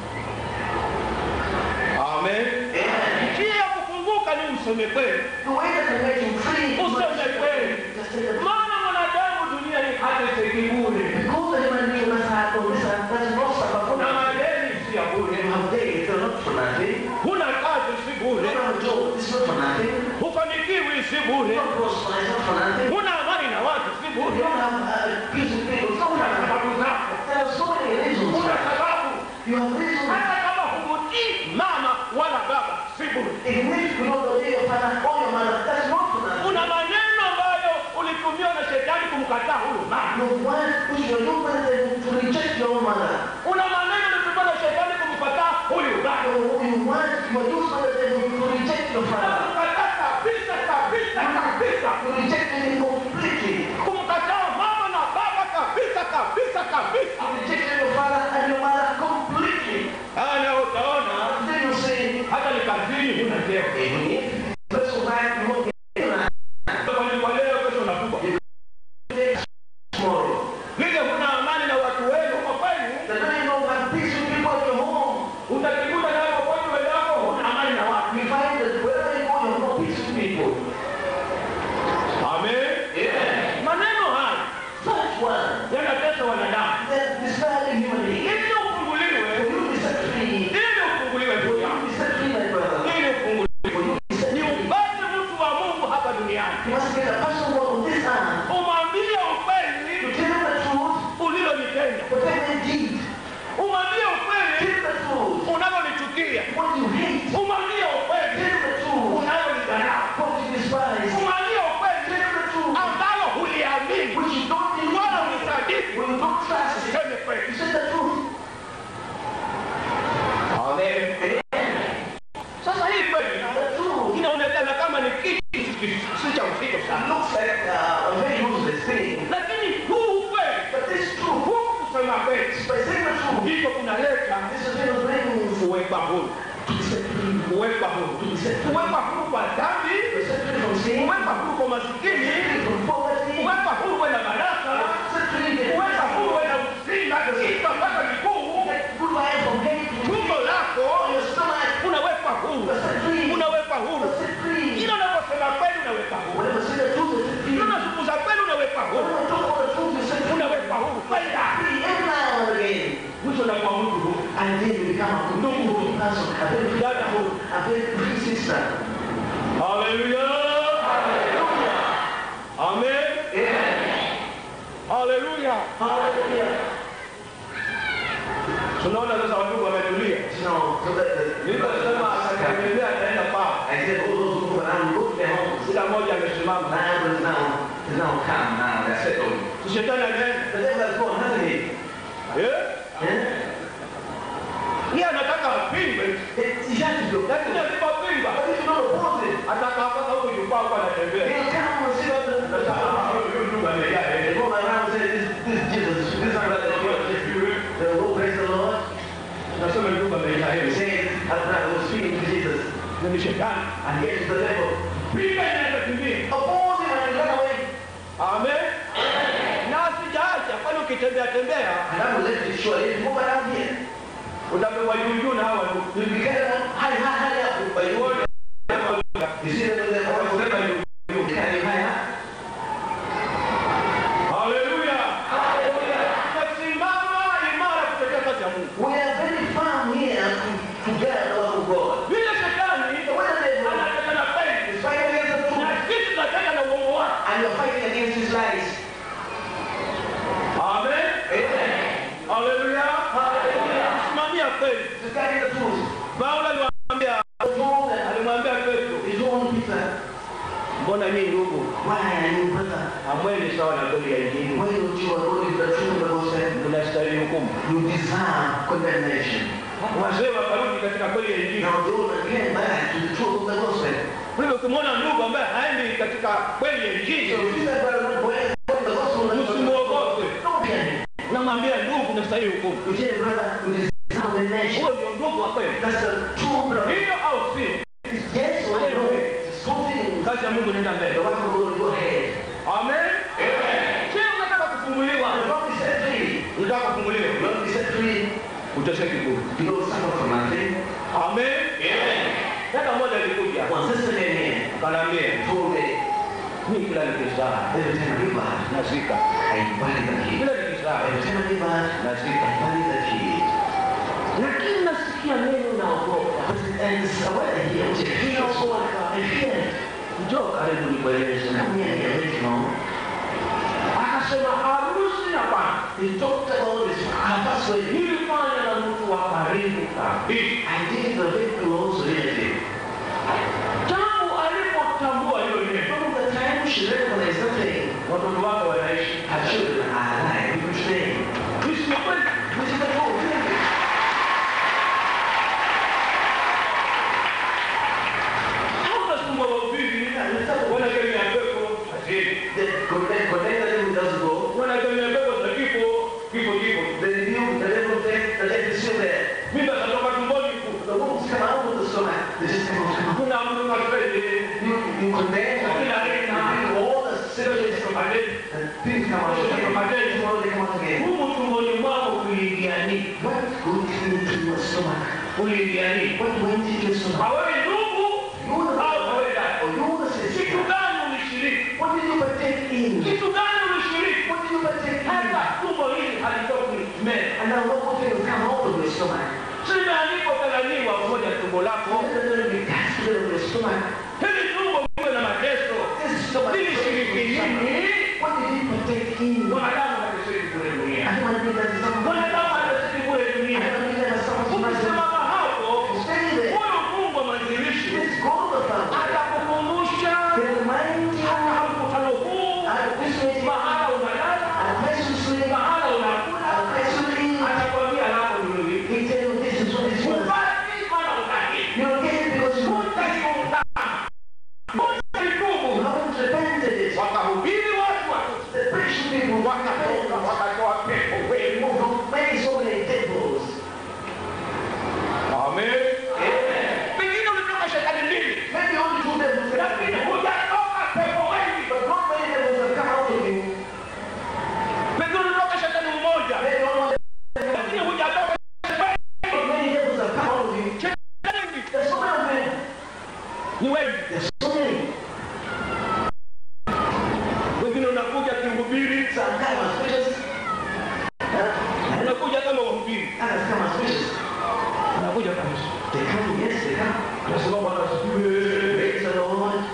amen Amen. njia ya kufunguka ni useme kweli The way that can make you free is useme kweli just say the truth. maana mwanadamu dunia ni hata sekibure Because the human being must have on this earth, there's no suffer for kuna nothing. madeni si ya bure You have days, they're not for nothing. huna kazi si You bure don't have a job, it's not for nothing. hufanikiwi si You bure don't prosper, it's not for nothing. huna amani na watu si You bure don't have uh, peace with people, it's not for una nothing. sababu zako There are so many reasons. una sababu You have reasons. hata kama humutii mama wala baba si bure Even if you don't obey your father or your mother, that's not for nothing. kuna maneno ambayo ulitumiwa na shetani kumkataa huyo mama Your wife, which you are not going to reject your own mother. una maneno ulitumiwa na shetani kumkataa huyu baba Your, your wife, you are used by the devil to reject your father. kumkataa kabisa kabisa kabisa You reject him completely. kumkataa mama na baba kabisa kabisa kabisa You reject your father and your mother completely. ana utaona Then you say, hata ni kazini huna cheo even if first of all, you won't get it kwa leo kesho unafugwa tomorrow. vile huna amani na watu wenu kwa kwenu The day you don't have peace with people at your home, utajikuta nayo popote wenzako huna amani na watu you find that wherever you go, you have no peace with people. amen Yeah. maneno haya Such one, yanatesa wanadamu that disturbing human being. ili ufunguliwe For you to be set free, ili ufunguliwe for ndugu you to yangu be set free, my brother, ili ufunguliwe for you to be set ni free, upate mtu wa mungu hapa duniani you must get a person who on this earth umwambie to ukweli tell the truth, ulilonitenda whatever they did, umwambie ukweli tell the truth. unavyonichukia What you hate, umwambie ukweli tell the truth. unavyonidharau What you despise, umwambie ukweli tell the truth. ambalo huliamini Which you don't believe, wala unisadiki when you don't trust it, useme kweli you say the truth. sasa hii kweli The truth inaonekana kama ni kitu si cha uzito sana looks like uh, a very useless thing, lakini huu ukweli but this truth, huu kusema kweli by saying the truth, ndiko kunaleta this is going to bring you kuwekwa huru to be set free, kuwekwa huru kuwekwa huru kwa dhambi to be set free from sin, kuwekwa huru kwa set masikini free from poverty, kuwekwa huru kwenda baraka set free from kuwekwa huru kwenda uzima kichwa mpaka miguu get good life from hate to tumbo lako your stomach, unawekwa huru you're set free, unawekwa huru you're set free. kila unaposema kweli unawekwa huru Whenever you say the truth, you're set free. kila unazungumza kweli unawekwa huru Whenever you talk about the truth, you're set free. unawekwa huru kwenda Free every now and again. mwisho unakuwa mtu huru And then you become a good person, a very free, dada huru a very free sister. haleluya amen haleluya Hallelujah. tunaona sasa watu wametulia You know, so that the, niliposema atategemea ataenda kwao I said, all those who move around, go to their homes. kila mmoja amesimama Now is now, is now calm now, they're settled. shetani again The devil has gone, hasn't he? eh Yeah? yeye anataka apingwe It, he has to go. lakini asipopingwa But if you don't oppose it, atakapata huko jukwaa kwa anatembea he'll come and sit up and sasa ah, huyu ndugu amejaa they eh go around and say, this, this Jesus, this is not the Lord. They'll go praise the Lord. nasema ndugu amejaa They eh say, as I was speaking to Jesus, ni shetani and get to the devil. pinga inaweza kimbia Oppose him and run away. amen na sijaacha kwani ukitembea tembea And I will let you show if you move around here. utapewa juu juu na hawa ndugu You'll be carried on high, high, high up by you. wote You see them in the wanasema you juu carry high up. haleluya tumesimama imara kutetea kazi ya Mungu We are very firm here to, to get the word of God. vile shetani The way the devil anataka na kweli is fighting against the na truth, sisi tunataka na uongo wake and you're fighting against his lies. amen Amen. haleluya simamia kweli To carry the truth. Paulo alimwambia The truth and alimwambia Petro his own Peter. mbona nyinyi ndugu Why are you brother? hamwendi sawa na kweli ya injili Why don't you according to the truth of the gospel? mnastahili hukumu You deserve condemnation. wazee wakarudi katika kweli ya injili Now they will again back to the truth of the gospel. kwa hivyo ukimwona ndugu ambaye haendi katika kweli ya So injili if you say, brother, not going according to the gospel, then usimuogope don't be angry. namwambia ndugu nastahili hukumu You say, brother, you deserve condemnation. huo ndio ndugu wa kweli That's the true brother. hiyo au si Yes or no? It's something kazi ya mungu inaenda the mbele work of mimi kila nikizaa every time I give birth, nazika, I bury the kid. kila nikizaa Every time I give birth, nazika, I bury the kid. lakini nasikia neno naogopa, But and it's what I hear, which I feel so I fear. njoo karibu nikueleze. Come here, I let you know. Akasema harusi na bwana He talked about this. Our first wedding. nilifanya na mtu wa karibu kabisa. I did the very close relative. Tangu alipotambua hiyo neno, From the time she recognized that thing, watoto wake wanaishi. her children are alive. People stay. Hii si kweli? This is the whole thing. Hautasumbua wahubiri, wanakemea pepo hazini, They connect, connect the devil doesn't go. wanakemea pepo za kifo, kifo kifo. They knew the devil death, the death is still there. Mimba zatoka tumboni ku. The wombs come out of the stomach. They just come out, come out. Kuna mtu kaswede, You, you condemn, kila you aina, bring all the symptoms from madeni. and things come out again. Tomorrow they come out again. Humu tumboni mwako kuliingia nini? What good into your stomach? Kuliingia nini? What went into your stomach? Hawewe ndugu You want au to hawewe dada? or you want to say, Kitu gani ulishiriki? what did you partake in? Kitu gani ulishiriki? What did you partake in? Hata tumbo hili halitoki meno. And now what good thing will come out of your stomach? Sina alipokadhaniwa pamoja na tumbo lako. What is going to be casted of your stomach? Hili tumbo liwe na mateso. This stomach. Lilishiriki nini? What did you partake in? Mwanadamu hatashiriki kule I dunia. don't want to be that someone. Mwanadamu hatashiriki kule I dunia. don't want to be that someone. Ukisimama hapo, Stay there. huyo Mungu wa mwanzilishi Let's go to the Father. atakukumbusha Can remind you hata mkutano huu, at this meeting, mahala unalala, at the place you sleep, mahala at unakula, the place you eat. atakwambia hapo ndio hivi. He tell you this is what is worth. Upati maana utaki. You don't get it because you want it. Utakitubu. You haven't repented it. Wakahubiri watu watu The Christian people wakatoka wakatoa pepo wengi. Don't make so many devils. Amen. Pengine ulitoka shetani mbili, Maybe only two devils lakini can hujatoka pepo wengi. but not many devils have come out of you. Pengine ulitoka shetani mmoja, Maybe only lakini hujatoka shetani but many devils have come out of you. wengi. There's so many of them. Ni wengi. There's so many. Wengine unakuja kihubiri, Some come as preachers. Huh? unakuja kama wahubiri, Others come as preachers. unakuja kabisa. They come, yes, they come. Unasema Bwana asifiwe. Praise the Lord.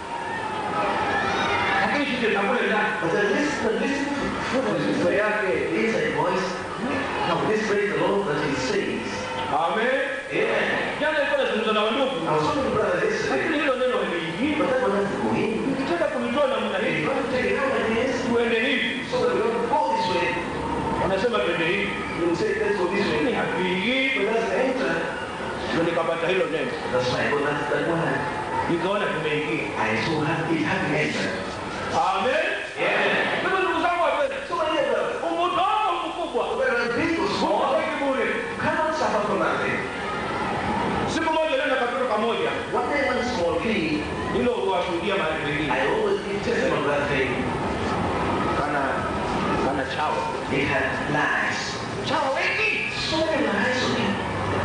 Lakini sisi tunakule ndani. But the list, the list Sifa yake. is a voice. Now, this praise the Lord that he says. Amen. Amen. Jana nilikuwa nazungumza na wandugu, I was talking to brothers yesterday, lakini hilo neno haliingii. but that one has to go in. Ukitaka kulitoa namna If hii, you want to take it out like this, tuende hivi. so that we don't go this way, Wanasema twende hivi, you will say, let's go this lakini way. hatuingii. But that's the enter. Ndio nikapata hilo neno, That's why I got that, that one. nikaona tumeingia. I so have it having entered. Amen. Kwa hivyo ndugu zangu wapendwa, So my dear brothers, umtoto mkubwa whether big or small, hutaki bure. you cannot suffer from nothing. Siku moja nenda katoto kamoja, One day, one small key, hilo huwashuhudia mahali pengine, I always give testimony of that thing. kana kana chawa It had lies. chawa wengi. So many lies on him.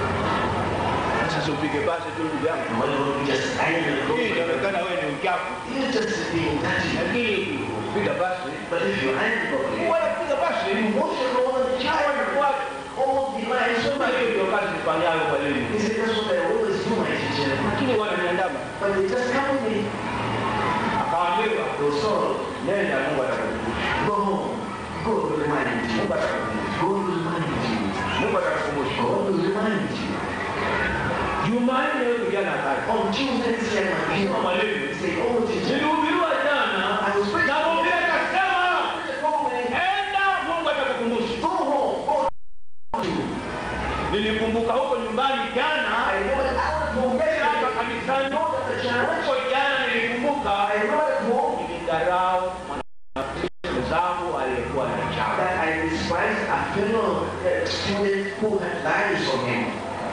Sasa upige basi tu ndugu yangu, And when you just iron and go, hii inaonekana wewe ni uchafu, you just being dirty. lakini ukipiga basi But if you iron properly, wanapiga basi you wash your own and chawa ni kwake. all the lies Sema over hiyo you. ndio kazi nifanyayo kwa leo, He said, that's what I always do, my teacher. lakini wananiandama. But they just come with me. Akaambiwa Go sorrow. nenda, Mungu atakukumbusha, Go home. God will remind you. Mungu atakukumbusha, God will remind you. Mungu atakukumbusha. God will remind you. Jumanne huyu kijana akaja On Tuesday, this young man came kama up. mwalimu, He said, oh, teacher. nilihubiriwa jana I was preaching. na mwambie akasema, Go away. enda, Mungu atakukumbusha. Go home. Go Nilikumbuka huko nyumbani jana, I remember I was home. hapa kanisani Not at the church. huko jana, nilikumbuka I remember at home nilidharau mwanafunzi zangu aliyekuwa na chawa. that I despised a fellow uh, student who had lies on him.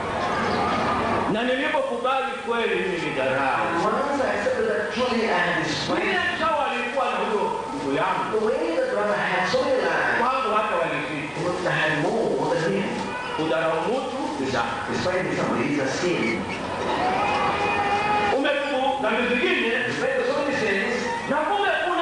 na nilipokubali kweli mimi nilidharau. Once I accepted that truly I had despised Yule chawa alikuwa na huyo ndugu yangu the way the brother had so many lies. kwangu, hata walizidi But I had more than him. kudharau mtu ni dhambi. Despite somebody is a sin. Umetubu dhambi zingine Despite so many sins, na kumbe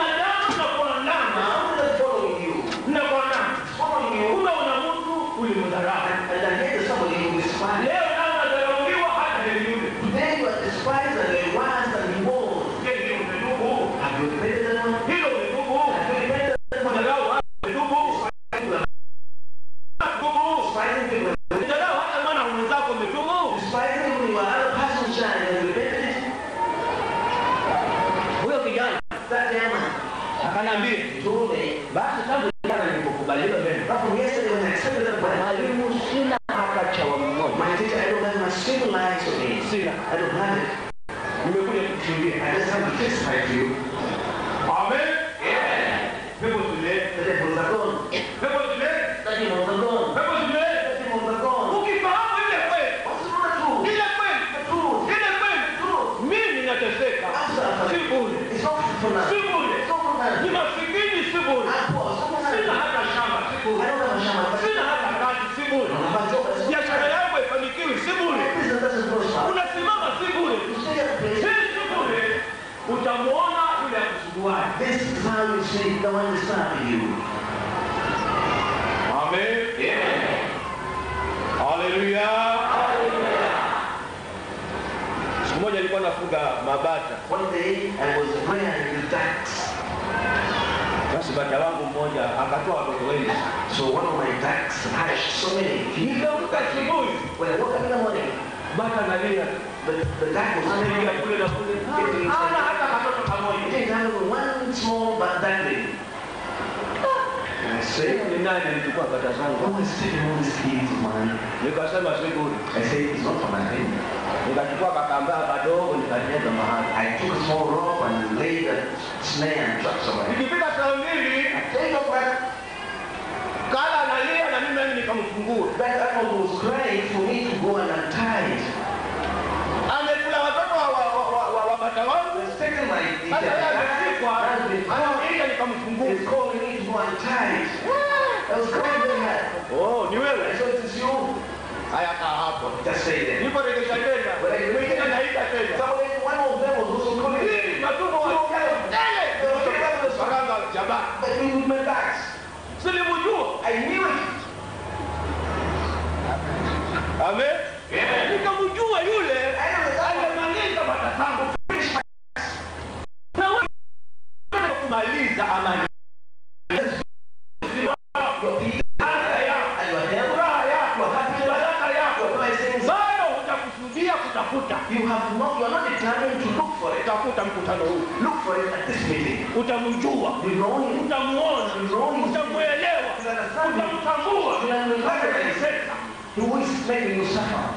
Akanambia, He told me, basi tangu jana nilipokubaliwa vema, but from yesterday when I accepted that brand, mwalimu, sina hata chawa mmoja, my teacher, I don't have my single lines of me. sina. I don't have it. Nimekuja kukushuhudia. I just have to testify to you. Amen. Pepo zile, The devils are gone. pepo zile, The demons are gone. pepo zile. The demons are gone. Ukifahamu ile kweli, What's not true? ile kweli, The truth. ile kweli, Truth. mimi nateseka, si bure, It's not for now. si bure, It's not for now. ni masikini, si bure, I'm poor. It's not for sina now. hata shamba, si I bure, don't have a shaman. sina hata kazi, si bure, I don't have a job. It's not biashara yangu haifanikiwi, si bure, business doesn't prosper. unasimama, si bure, You stay at the place. si si bure, utamuona yule akusuguaye. This is how you see the one is serving you. Amen. Haleluya. Siku moja nilikuwa nafuga mabata. One day I was rearing the ducks. Basi bata wangu mmoja akatoa watoto wengi. So one of my ducks hatched so many. Nikaamka asubuhi, When I woke up in the morning, bata analia, the, the duck was analia sleeping. kule na kule, hana hata katoto It kamoja. didn't have even one small but duckling. And I said, Ni nani alichukua bata zangu? Who is taking all these kids of mine? Nikasema siburi. I said, It's not for nothing. Nikachukua kakambaa kadogo nikatega mahali. I took a small rope and laid a snare and trap somewhere. Nikifika saa mbili, Take off that. kala analia na mimi nami nikamfungua. That animal was crying for me to go and untie it. Amekula watoto wa, wa, wa, wa, wa, wa bata wangu. It's taken my Sasa yeye ameshikwa, That's been caught. anakuja nikamfungua. It's calling me to go and tie it. I was crying very hard. Oh, ni I wewe. said, It is you. Haya kaa hapo. Just say that. Nipo rejesha tena. Mwingine naita tena. Somebody, one of them was also calling me. Hii matumbo wa tele. Saranga jaba. But we with my backs. Silimjua. I knew it. Amen. Nikamjua yule aliyemaliza bata zangu. Na wewe kumaliza amani. Afya yako, And your health, furaha yako, baraka yako. your blessings. Bado hutakusudia kutafuta. You have not, you are not determined to look for it. Tafuta mkutano huu. Look for it at this meeting. Utamjua. You know him. utamuona, utamuelewa, utamtambua, utamteseka. Who is making you suffer?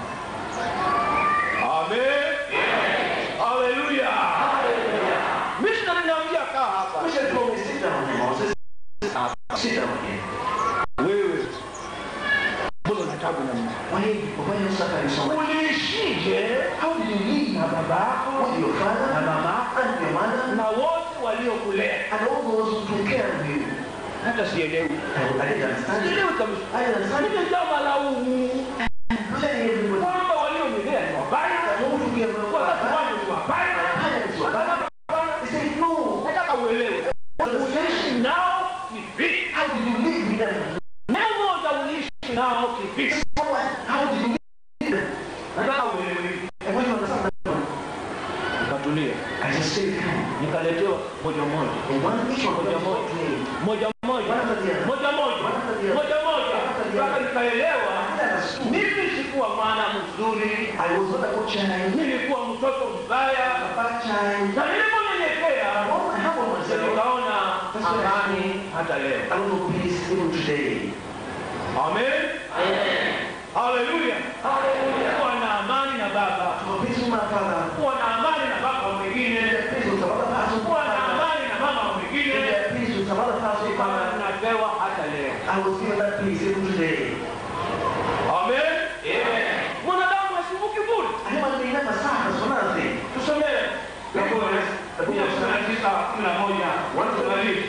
Amen. Haleluya. Missionary naambia kaa hapa. Bishop told me, sit down, Moses. Sit down here. Wewe mbona una tabu na mimi? Why, why are you suffering so much? Uliishije How did you live na baba yako with your father na mama yako and your mother na wote waliokulea? and all those who took care of you? Hata sielewi. I, I didn't understand it. Sielewi kabisa. I didn't understand it. Nimejaa malaumu Telling everybody kwamba walionilea ni wabaya, that who took care of your wazazi father, wangu ni wabaya. my parents were bad. They said, no. Nataka uelewe. Uliishi nao kivipi? How did you live with them? Moja uliishi nao kivipi? How did you live with them? Nataka uelewe hivi. And when you understand that, Nikatulia, I just stayed calm. nikaletewa moja moja And one each one of moja them moja talked to me. moja moja One after the other. moja moja One after the other. moja moja One after the mpaka other. nikaelewa I understood. mimi sikuwa mwana mzuri, I was not a good child, nilikuwa mtoto mbaya, a bad child. na niliponyenyekea Oh, I have on ndio myself. nikaona amani hata leo. I don't know peace even today. Amen, haleluya. Kuwa na amani na baba, I'm a peace with my father. kuwa na amani na baba mwingine, Peace with some other person. kuwa na amani na mama mwingine, Peace with some other person. kama tunapewa hata leo. I was given that peace even today. Amen. Mwanadamu asivuki bure. A human being never suffers for nothing. Tusomee Zaburi mia kumi na tisa kumi na moja tunabii.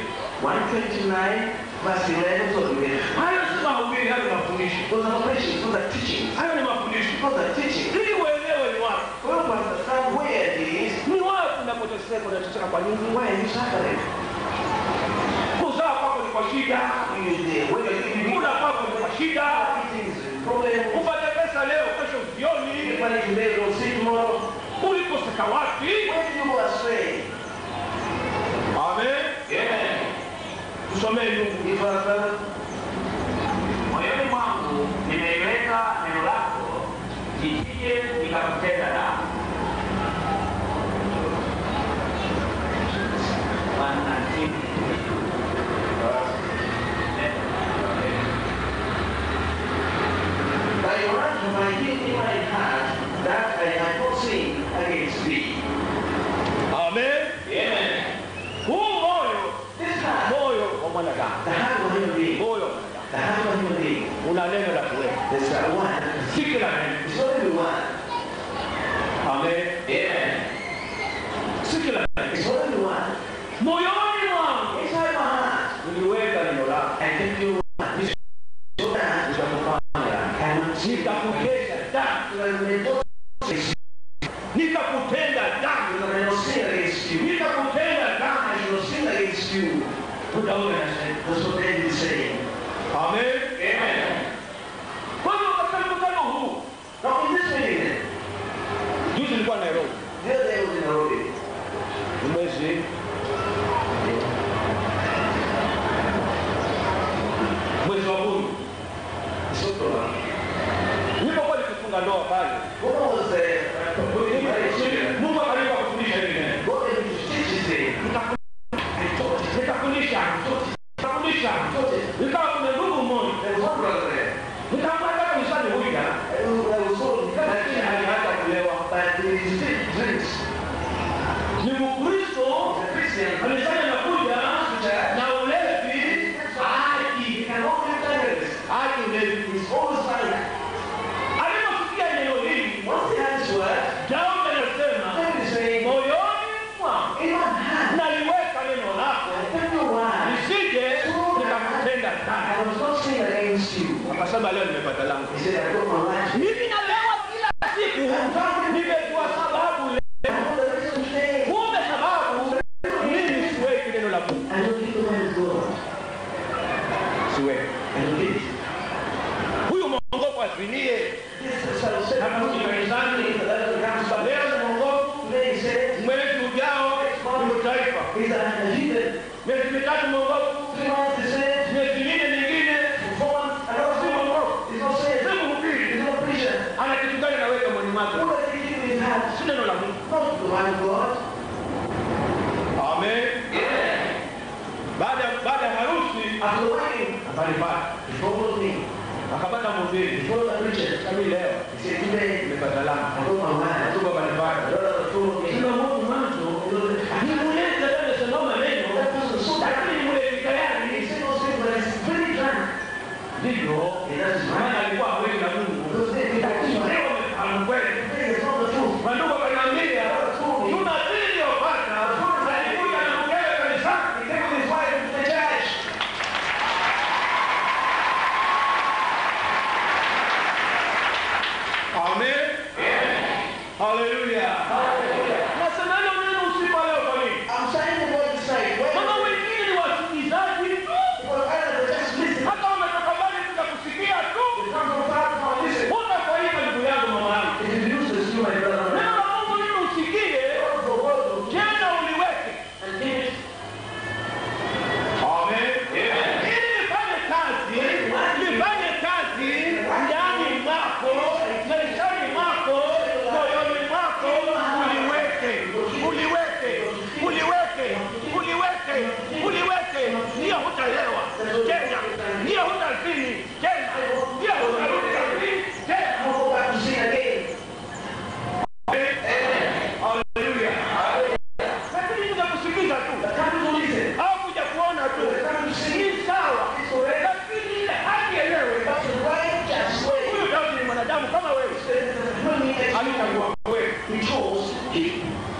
129 verse 11 so we get. Hayo si mahubiri, hayo ni mafundisho. Those are operations, those are teachings. Hayo ni mafundisho. Those are teachings. Ili uelewe ni wapi. We want to understand where it is. Ni wapi unapoteseka, unateseka kwa nini? Why are you suffering? Kuzaa kwako ni kwa shida, You there. When you're eating, kula kwako ni kwa shida, eating is a problem. upate pesa leo, kesho usioni. Get money today, don't see tomorrow. Ulikoseka wapi? Where did you go astray? Amen. Tusomee Mungu. If our father, moyoni mwangu nimeiweka neno lako nisije nikakutenda dhambi. 1 and 6. Thy word have I hid in my heart, that I might not sin against thee. Amen. Huu moyo, This heart, moyo wa mwanadamu, the heart of a human being, moyo wa mwanadamu the heart of a human being, una neno la kuweka, there's that one. si kila neno. It's not every one. Amen. Amen. Si kila neno. It's not every one. Moyoni mwangu Inside my heart, niliweka neno lako, I kept your word. This so that nitakufanya I will see nitakutenda dhambi, that I may not sin nitakutenda dhambi, I may not sin against you. nitakutenda dhambi. I shall not sin against you. Daudi anasema. That's what David is saying. Amen. Kwa hiyo katika mkutano huu, Now in this meeting, juzi nilikuwa Nairobi, the other day I was in Nairobi. ni mwezi mwezi wa kumi It's October. nilipokuwa nikifunga ndoa pale, When I was there, Mungu akanipa kufundisha hili neno. God gave me to teach this thing. Nikafundisha, nikafundisha, nikawa kuna ndugu mmoja, There was one brother there. nikamwambia kanisani huyu jana, who I was told lakini that aliacha kulewa. but he still drinks. Ni Mkristo He's a Christian. alisema nakuja na ulevi, He can only tell us. aje ulevi. He's always like, Aliposikia neno hili, once he had his word, Daudi anasema David is saying, moyoni mwangu in my heart, naliweka neno lako I kept your word. nisije nikakutenda dhambi. I was not sin against you. Akasema leo nimepata langu. He said, I got my life. Mimi nalewa kila siku, nimejua sababu leo. I know the reason today. Kumbe sababu mimi siweki neno la Mungu, I don't keep the word of God. siweki. I don't keep it. Huyu mwongofu asinie This is what I said. Anakuja kanisani, Today leo ni mwongofu, he said, mwezi ujao ni taifa, he's a heathen. miezi mitatu mwongofu, Three months he said, miezi minne mingine four months, another three months. He's not saying, si mhubiri. he's not preaching. Ana kitu gani naweka moyoni mwake? What are they keeping in his heart? Si neno la Mungu. Not the word of God. Amen. Baada baada ya harusi After the wedding, akanipata, he followed me. akapata He mhubiri. followed the preacher. Kami leo He said, today, nimepata I langu. got my word. Tuko kanipata. The Lord told me. Sina Mungu mwanzo. Nimuulize tena sema maneno. That person so bad. Lakini mule He tayari. said those things, but he's very drunk. Ndivyo. He does Maana right. alikuwa hawezi na Mungu. Those things, he Lakini does right. leo amefahamu kweli. The thing is not the truth. Mandugu akaniambia, Jumapili iliyopata alikuja na mkewe kanisani. He came with his wife to the church. Amen. Haleluya. Nasema hilo neno usiku wa leo kwa nini? I'm saying the word to say, when Maana wengine ni wasikilizaji tu. well, either they just listen, Hata wametoka mbali kuja kusikia tu. they come from far from listen. Mbona kwa hiyo ndugu yangu mama yangu? It is useless to my brother. Neno la Mungu nini usikie? Word for word Tena uliweke. and give it. Amen. Ili nifanye kazi, nifanye kazi ndani mwako, maishani mwako, moyoni mwako, uliweke, uliweke, uliweke, uliweke, uliweke. Ndiyo hutalewa tena, ndiyo hutazini tena, ndiyo hutarudi kazini tena. I won't go back to sin again. Haleluya. Lakini kuja kusikiza tu Come to listen. au kuja kuona tu ni sawa, lakini ile haki yenyewe That's the righteous way. Huyu Daudi ni mwanadamu kama wewe, When he explained, alichagua wewe. he chose him.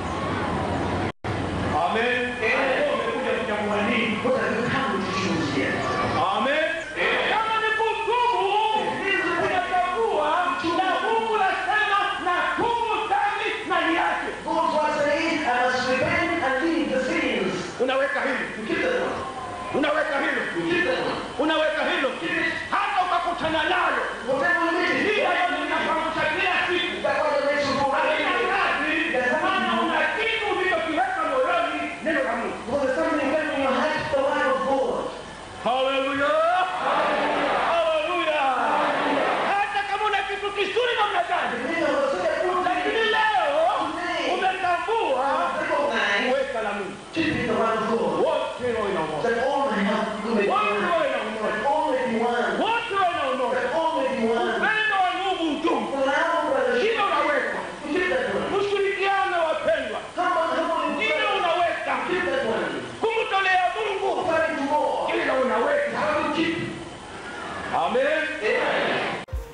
Amen. Wewe umekuja kuchagua nini? What have you come to choose here? Amen. Kama ni kutubu, unachagua na Mungu anasema na tubu dhambi na niache. God's word says, I must repent and leave the sins. Unaweka hilo, You keep that one. unaweka hilo, You keep that one. unaweka hilo, hata ukakutana nalo Whatever you need, hii hayo ninakwambia kila siku that one makes you go haina right. kazi, maana una kitu ulichokiweka moyoni, neno la Mungu. Because there's something going in your heart, the word of God. Haleluya! Haleluya! Hata kama una kitu kizuri namna gani, The meaning of such a good lakini thing, leo umetambua recognize, kuweka la Mungu. keep the word of God.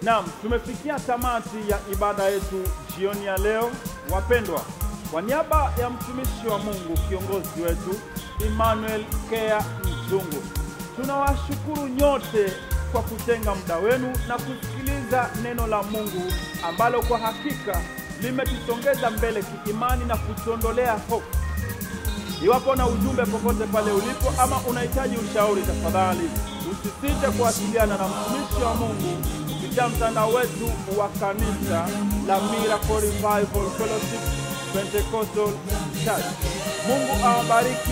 Naam, tumefikia tamati ya ibada yetu jioni ya leo. Wapendwa, kwa niaba ya mtumishi wa Mungu kiongozi wetu Emmanuel Kea Mzungu, tunawashukuru nyote kwa kutenga muda wenu na kusikiliza neno la Mungu ambalo kwa hakika limetusongeza mbele kiimani na kutuondolea hofu. Iwapo na ujumbe popote pale ulipo ama unahitaji ushauri, tafadhali usisite kuwasiliana na mtumishi wa Mungu kupitia mtandao wetu wa kanisa la Miracle Revival Fellowship Pentecostal Church. Mungu awabariki.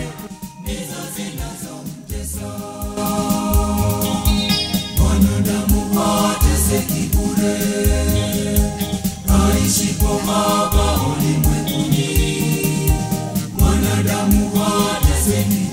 Mwanadamu hateseki bure, aishi kwa hapa ulimwenguni. Mwanadamu hateseki